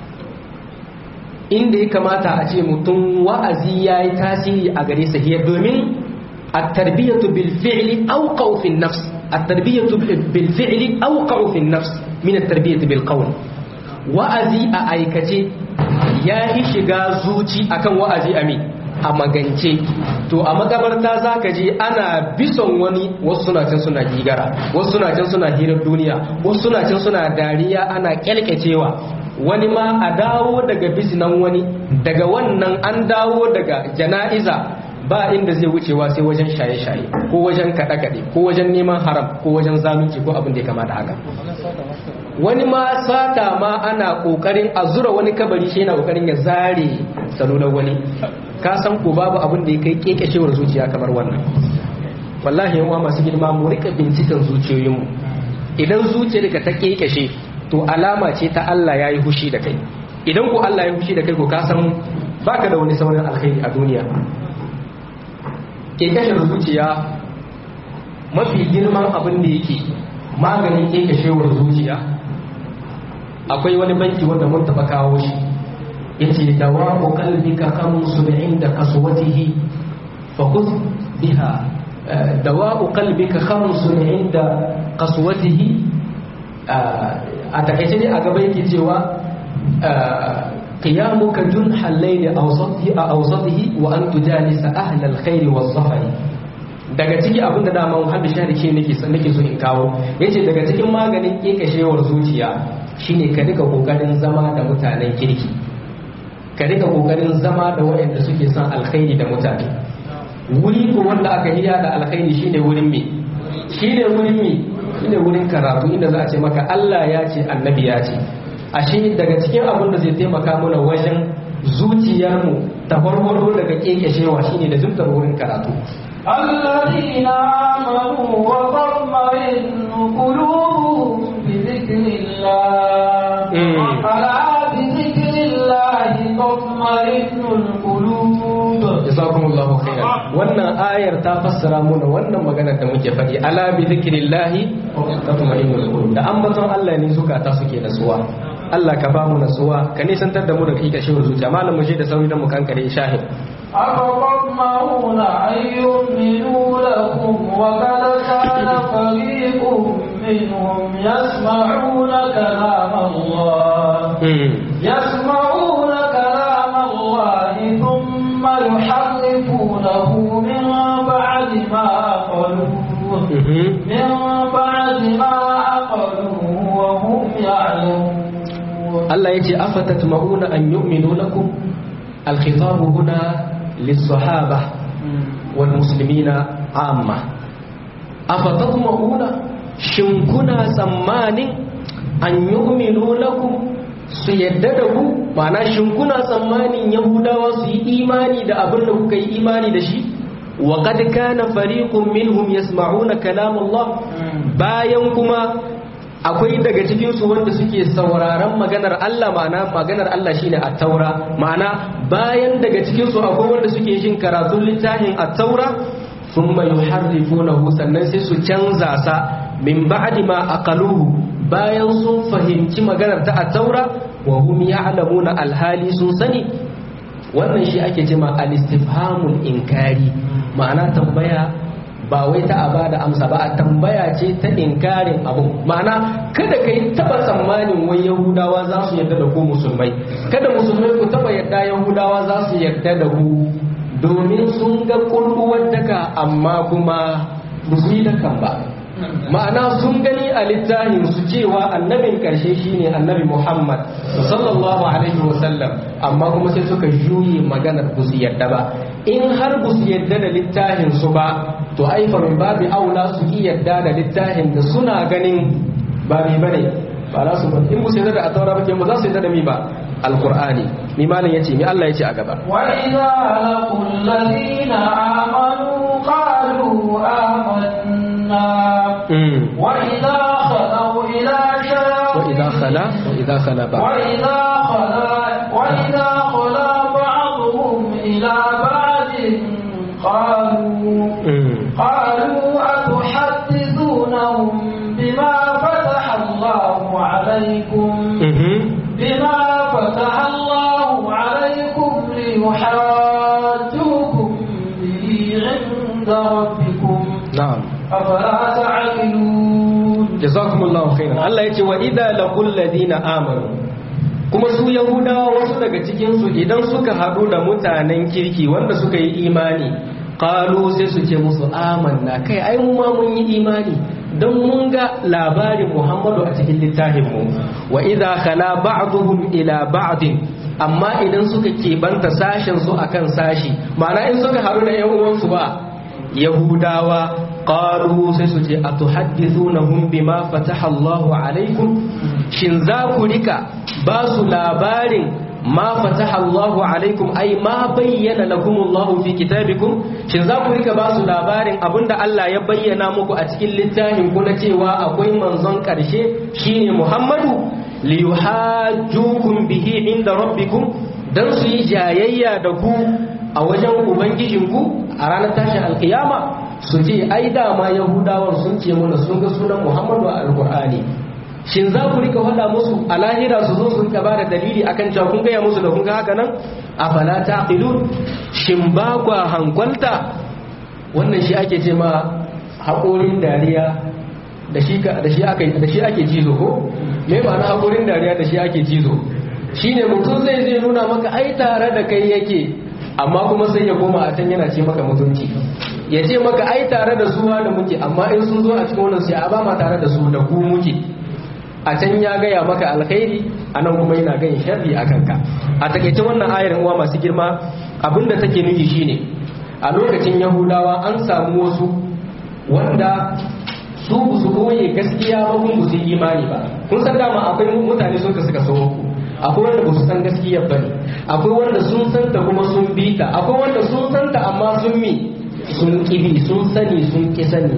inda ya kamata a ce mutum wa'azi ya yi tasiri a gare sa domin التربية بالفعل أوقع في النفس التربية بالفعل أوقع في النفس من التربية بالقول وأزي أأيكتي يا shiga zuci akan wa'azi ami a magance to a makabarta za ka je ana bison wani wasu suna can suna gigara wasu suna can suna hirar duniya wasu suna can suna dariya ana kyalkyacewa wani ma a dawo daga bisinan wani daga wannan an dawo daga jana'iza ba inda zai wucewa sai wajen shaye-shaye ko wajen kaɗe-kaɗe ko wajen neman haram ko wajen zalunci ko abin da ya kamata haka wani ma sata ma ana ƙoƙarin a zura wani kabari shi yana ƙoƙarin ya zare salular wani ka san ko babu abin da ya kai kekeshewar zuciya kamar wannan wallahi yawa masu girma mu rika binciken zuciyoyinmu idan zuciyarka ta kekeshe to alama ce ta Allah ya yi hushi da kai idan ko Allah ya yi hushi da kai ko ka san baka da wani sauran alkhairi a duniya kekashewar zuciya mafi girman abin da yake maganin kekashewar zuciya akwai wani banki wanda mun taba kawo shi yace dawamu qalbika khamsun inda kaswatihi fa khudh biha dawamu qalbika khamsun inda qaswatihi a takaice ne a gaba yake cewa qiyamuka junhal layli awsatihi awsatihi wa an tujalisa ahla alkhair was-safari daga ciki abin da dama muhammad shahri ke nake nake so in kawo yace daga cikin maganin kekashewar zuciya shine ka rika kokarin zama da mutanen kirki ka rika kokarin zama da waɗanda suke son alkhairi da mutane wuri ko wanda aka hiya da alkhairi shine wurin me shine wurin me shine wurin karatu inda za a ce maka Allah ya ce annabi ya ce ashe daga cikin abin da zai taimaka mana wajen zuciyarmu ta farfaro daga kekeshewa shine da zumtar wurin karatu الذين آمنوا وتطمئن قلوبهم بذكر الله ألا بذكر الله تطمئن القلوب jazakumullahu khairan wannan ayar ta fassara mana wannan maganar da muke faɗi ala bi zikrillahi tatma'innul qulub da ambaton Allah ne zukata suke nasuwa Allah ka ba mu nasuwa ka nisantar da mu daga ita shi zuciya malam mu je da sauri dan mu kankare shahid أفطمعون أن يؤمنوا لكم وقد كان فريق منهم يسمعون كلام الله يسمعون كلام الله ثم يحرفونه من بعد ما قالوه من بعد ما عقلوه وهم يعلمون Allah ya ce afatatma'una an yu'minu lakum al-khitabu huna lis-sahaba wal muslimina amma afatatma'una shin kuna tsammanin an yu'minu lakum su yadda da ku ma'ana shin kuna tsammanin yahudawa su yi imani da abin da kuka yi imani da shi wa qad kana fariqun minhum yasma'una kalam Allah bayan kuma akwai daga cikinsu wanda suke sauraron maganar Allah ma'ana maganar Allah shine at-taura ma'ana bayan daga cikinsu akwai wanda suke jin karatun littafin at-taura thumma yuharrifunahu sannan sai su canza sa min ba'di ma aqaluhu bayan sun fahimci maganar ta at-taura wa hum ya'lamuna alhali sun sani wannan shi ake cewa al-istifhamul inkari ma'ana tambaya ba wai ta a ba da amsa ba a tambaya ce ta inkarin abu ma'ana kada ka yi taba tsammanin wai yahudawa za su yarda da ku musulmai kada musulmai ku taba yarda yahudawa za su yarda da ku domin sun ga kulluwar daka amma kuma ba su yi dakan ba ma'ana sun gani a littafin su cewa annabin karshe shine annabi muhammad sallallahu alaihi wasallam amma kuma sai suka juye maganar ba su yarda ba in har ba su yarda da littafin su ba to ai fa min babi aula su yi yarda da littafin da suna ganin ba mai bane ba za su ba in ba su yarda da ataura ba ke ba za su yarda da mi ba alqur'ani mi malam yace mi Allah yace a gaba wa idza laqul ladina amanu qalu amanna wa idza khalu ila shayatin wa idza khala wa idza khala ba wa idza khala wa idza khala ba'dhum ila ba'din qalu قالوا أتحدثونهم بما فتح الله عليكم بما فتح الله عليكم ليحاجوكم به عند ربكم na'am أفلا تعقلون jazakumullahu khairan Allah yace wa idza laqul ladina amanu kuma su yahudawa wasu daga cikin su idan suka hadu da mutanen kirki wanda suka yi imani qalu sai su ce musu amanna kai ai mu ma mun yi imani don mun ga labarin Muhammadu a cikin littafin mu wa idza khala ba'duhum ila ba'din amma idan suka keɓanta sashen su akan sashi ma'ana in suka haɗu da yan uwansu ba yahudawa qalu sai su ce atuhaddithunahum bima fataha Allahu alaikum shin za ku rika ba su labarin ma fataha Allahu alaikum ai ma bayyana lakum Allahu fi kitabikum shin za ku rika ba su labarin abinda Allah ya bayyana muku a cikin littafin ku na cewa akwai manzon karshe shine Muhammadu liyuhajjukum bihi inda rabbikum dan su yi jayayya da ku a wajen ubangijinku a ranar tashin alkiyama su ce ai dama yahudawan sun ce mana sun ga sunan muhammadu a alkur'ani shin za ku rika faɗa musu a lahira su zo su rika bada dalili akan cewa kun gaya musu da kun ga haka nan a fala taqilun shin ba kwa hankwalta wannan shi ake ce ma haƙorin dariya da shi da shi ake da shi ake jizo ko me ma'ana haƙorin dariya da shi ake jizo shine mutum zai zai nuna maka ai tare da kai yake amma kuma sai ya koma a can yana ce maka mutunci ya ce maka ai tare da suwa da muke amma in sun zo a cikin wannan sai a ba ma tare da su da ku muke a can ya gaya maka alkhairi a nan kuma yana gayin sharri a kanka a takaice wannan ayar uwa masu girma abinda take nufi shine a lokacin yahudawa an samu wasu wanda su ba su koye gaskiya ba kun su yi imani ba kun san dama akwai mutane sun ka suka so ku akwai wanda ba su san gaskiya ba ne akwai wanda sun san ta kuma sun bi ta akwai wanda sun san ta amma sun mi sun kibi sun sani sun ki sani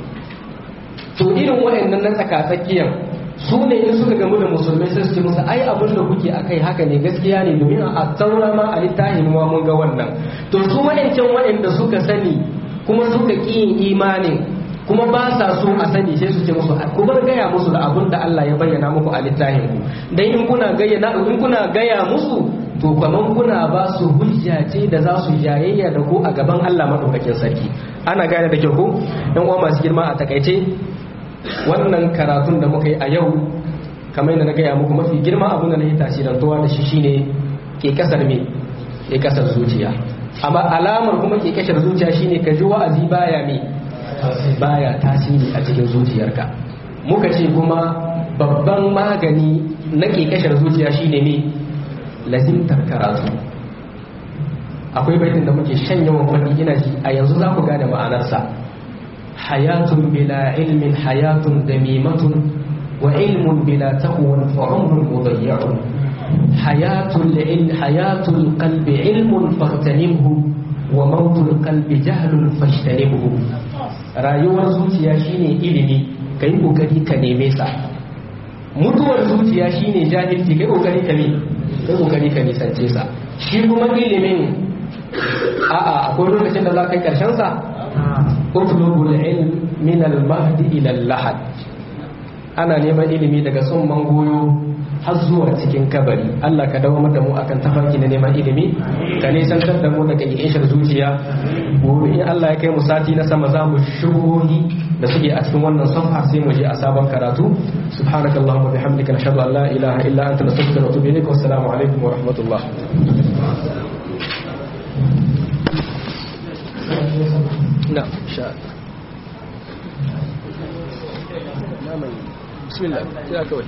to irin waɗannan na tsakatsakiyan su ne in suka gamu da musulmai sai su ce musu ai abin da kuke akai haka ne gaskiya ne domin a taura ma a littafin ma mun ga wannan to su waɗancan waɗanda suka sani kuma suka ƙi yin imanin kuma ba sa so a sani sai su ce musu ku bar gaya musu da abin da Allah ya bayyana muku a littafin ku dan in kuna gaya in kuna gaya musu to kaman kuna ba su hujja ce da za su jayayya da ku a gaban Allah madaukakin sarki ana gane da kyau ko dan uwa masu girma a takaice wannan karatun da muka yi a yau kamar yadda na gaya muku mafi girma abin da na yi tasirantuwa da shi shine ke kasar me ke kasar zuciya amma alamar kuma ke kasar zuciya shine ka ji wa'azi baya me baya tasiri a cikin zuciyarka muka ce kuma babban magani na kekashar zuciya shine ne lazimtar karatu akwai baitin da muke shan yawan faɗi ina ji a yanzu za ku gane ma'anarsa hayatun bila ilmin hayatun damimatun wa ilmun bila taqwan fa umrun mudayya'un hayatul il hayatul qalbi ilmun fahtanimhu wa mautul qalbi jahlun fashtanimhu rayuwar zuciya shine ilimi kai kokari ka neme sa mutuwar zuciya shine jahilci kai kokari ka ne kai kokari ka nisance sa shi kuma ilimin a'a akwai lokacin da za ka yi karshen sa utlubul ilm min al mahdi ila al lahad ana neman ilimi daga sun mangoyo har zuwa cikin kabari Allah ka dawo da mu akan tafarki na neman ilimi ka nisantar da mu daga ishar zuciya gobe in Allah ya kai mu sati na sama za mu shugohi da suke a cikin wannan safa sai mu je a sabon karatu subhanaka allahumma bihamdika nashhadu an la ilaha illa anta nastaghfiruka wa atubu ilaik wa assalamu alaikum wa rahmatullah نعم شاء بسم الله يا كوي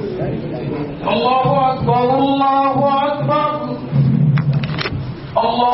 الله أكبر الله أكبر الله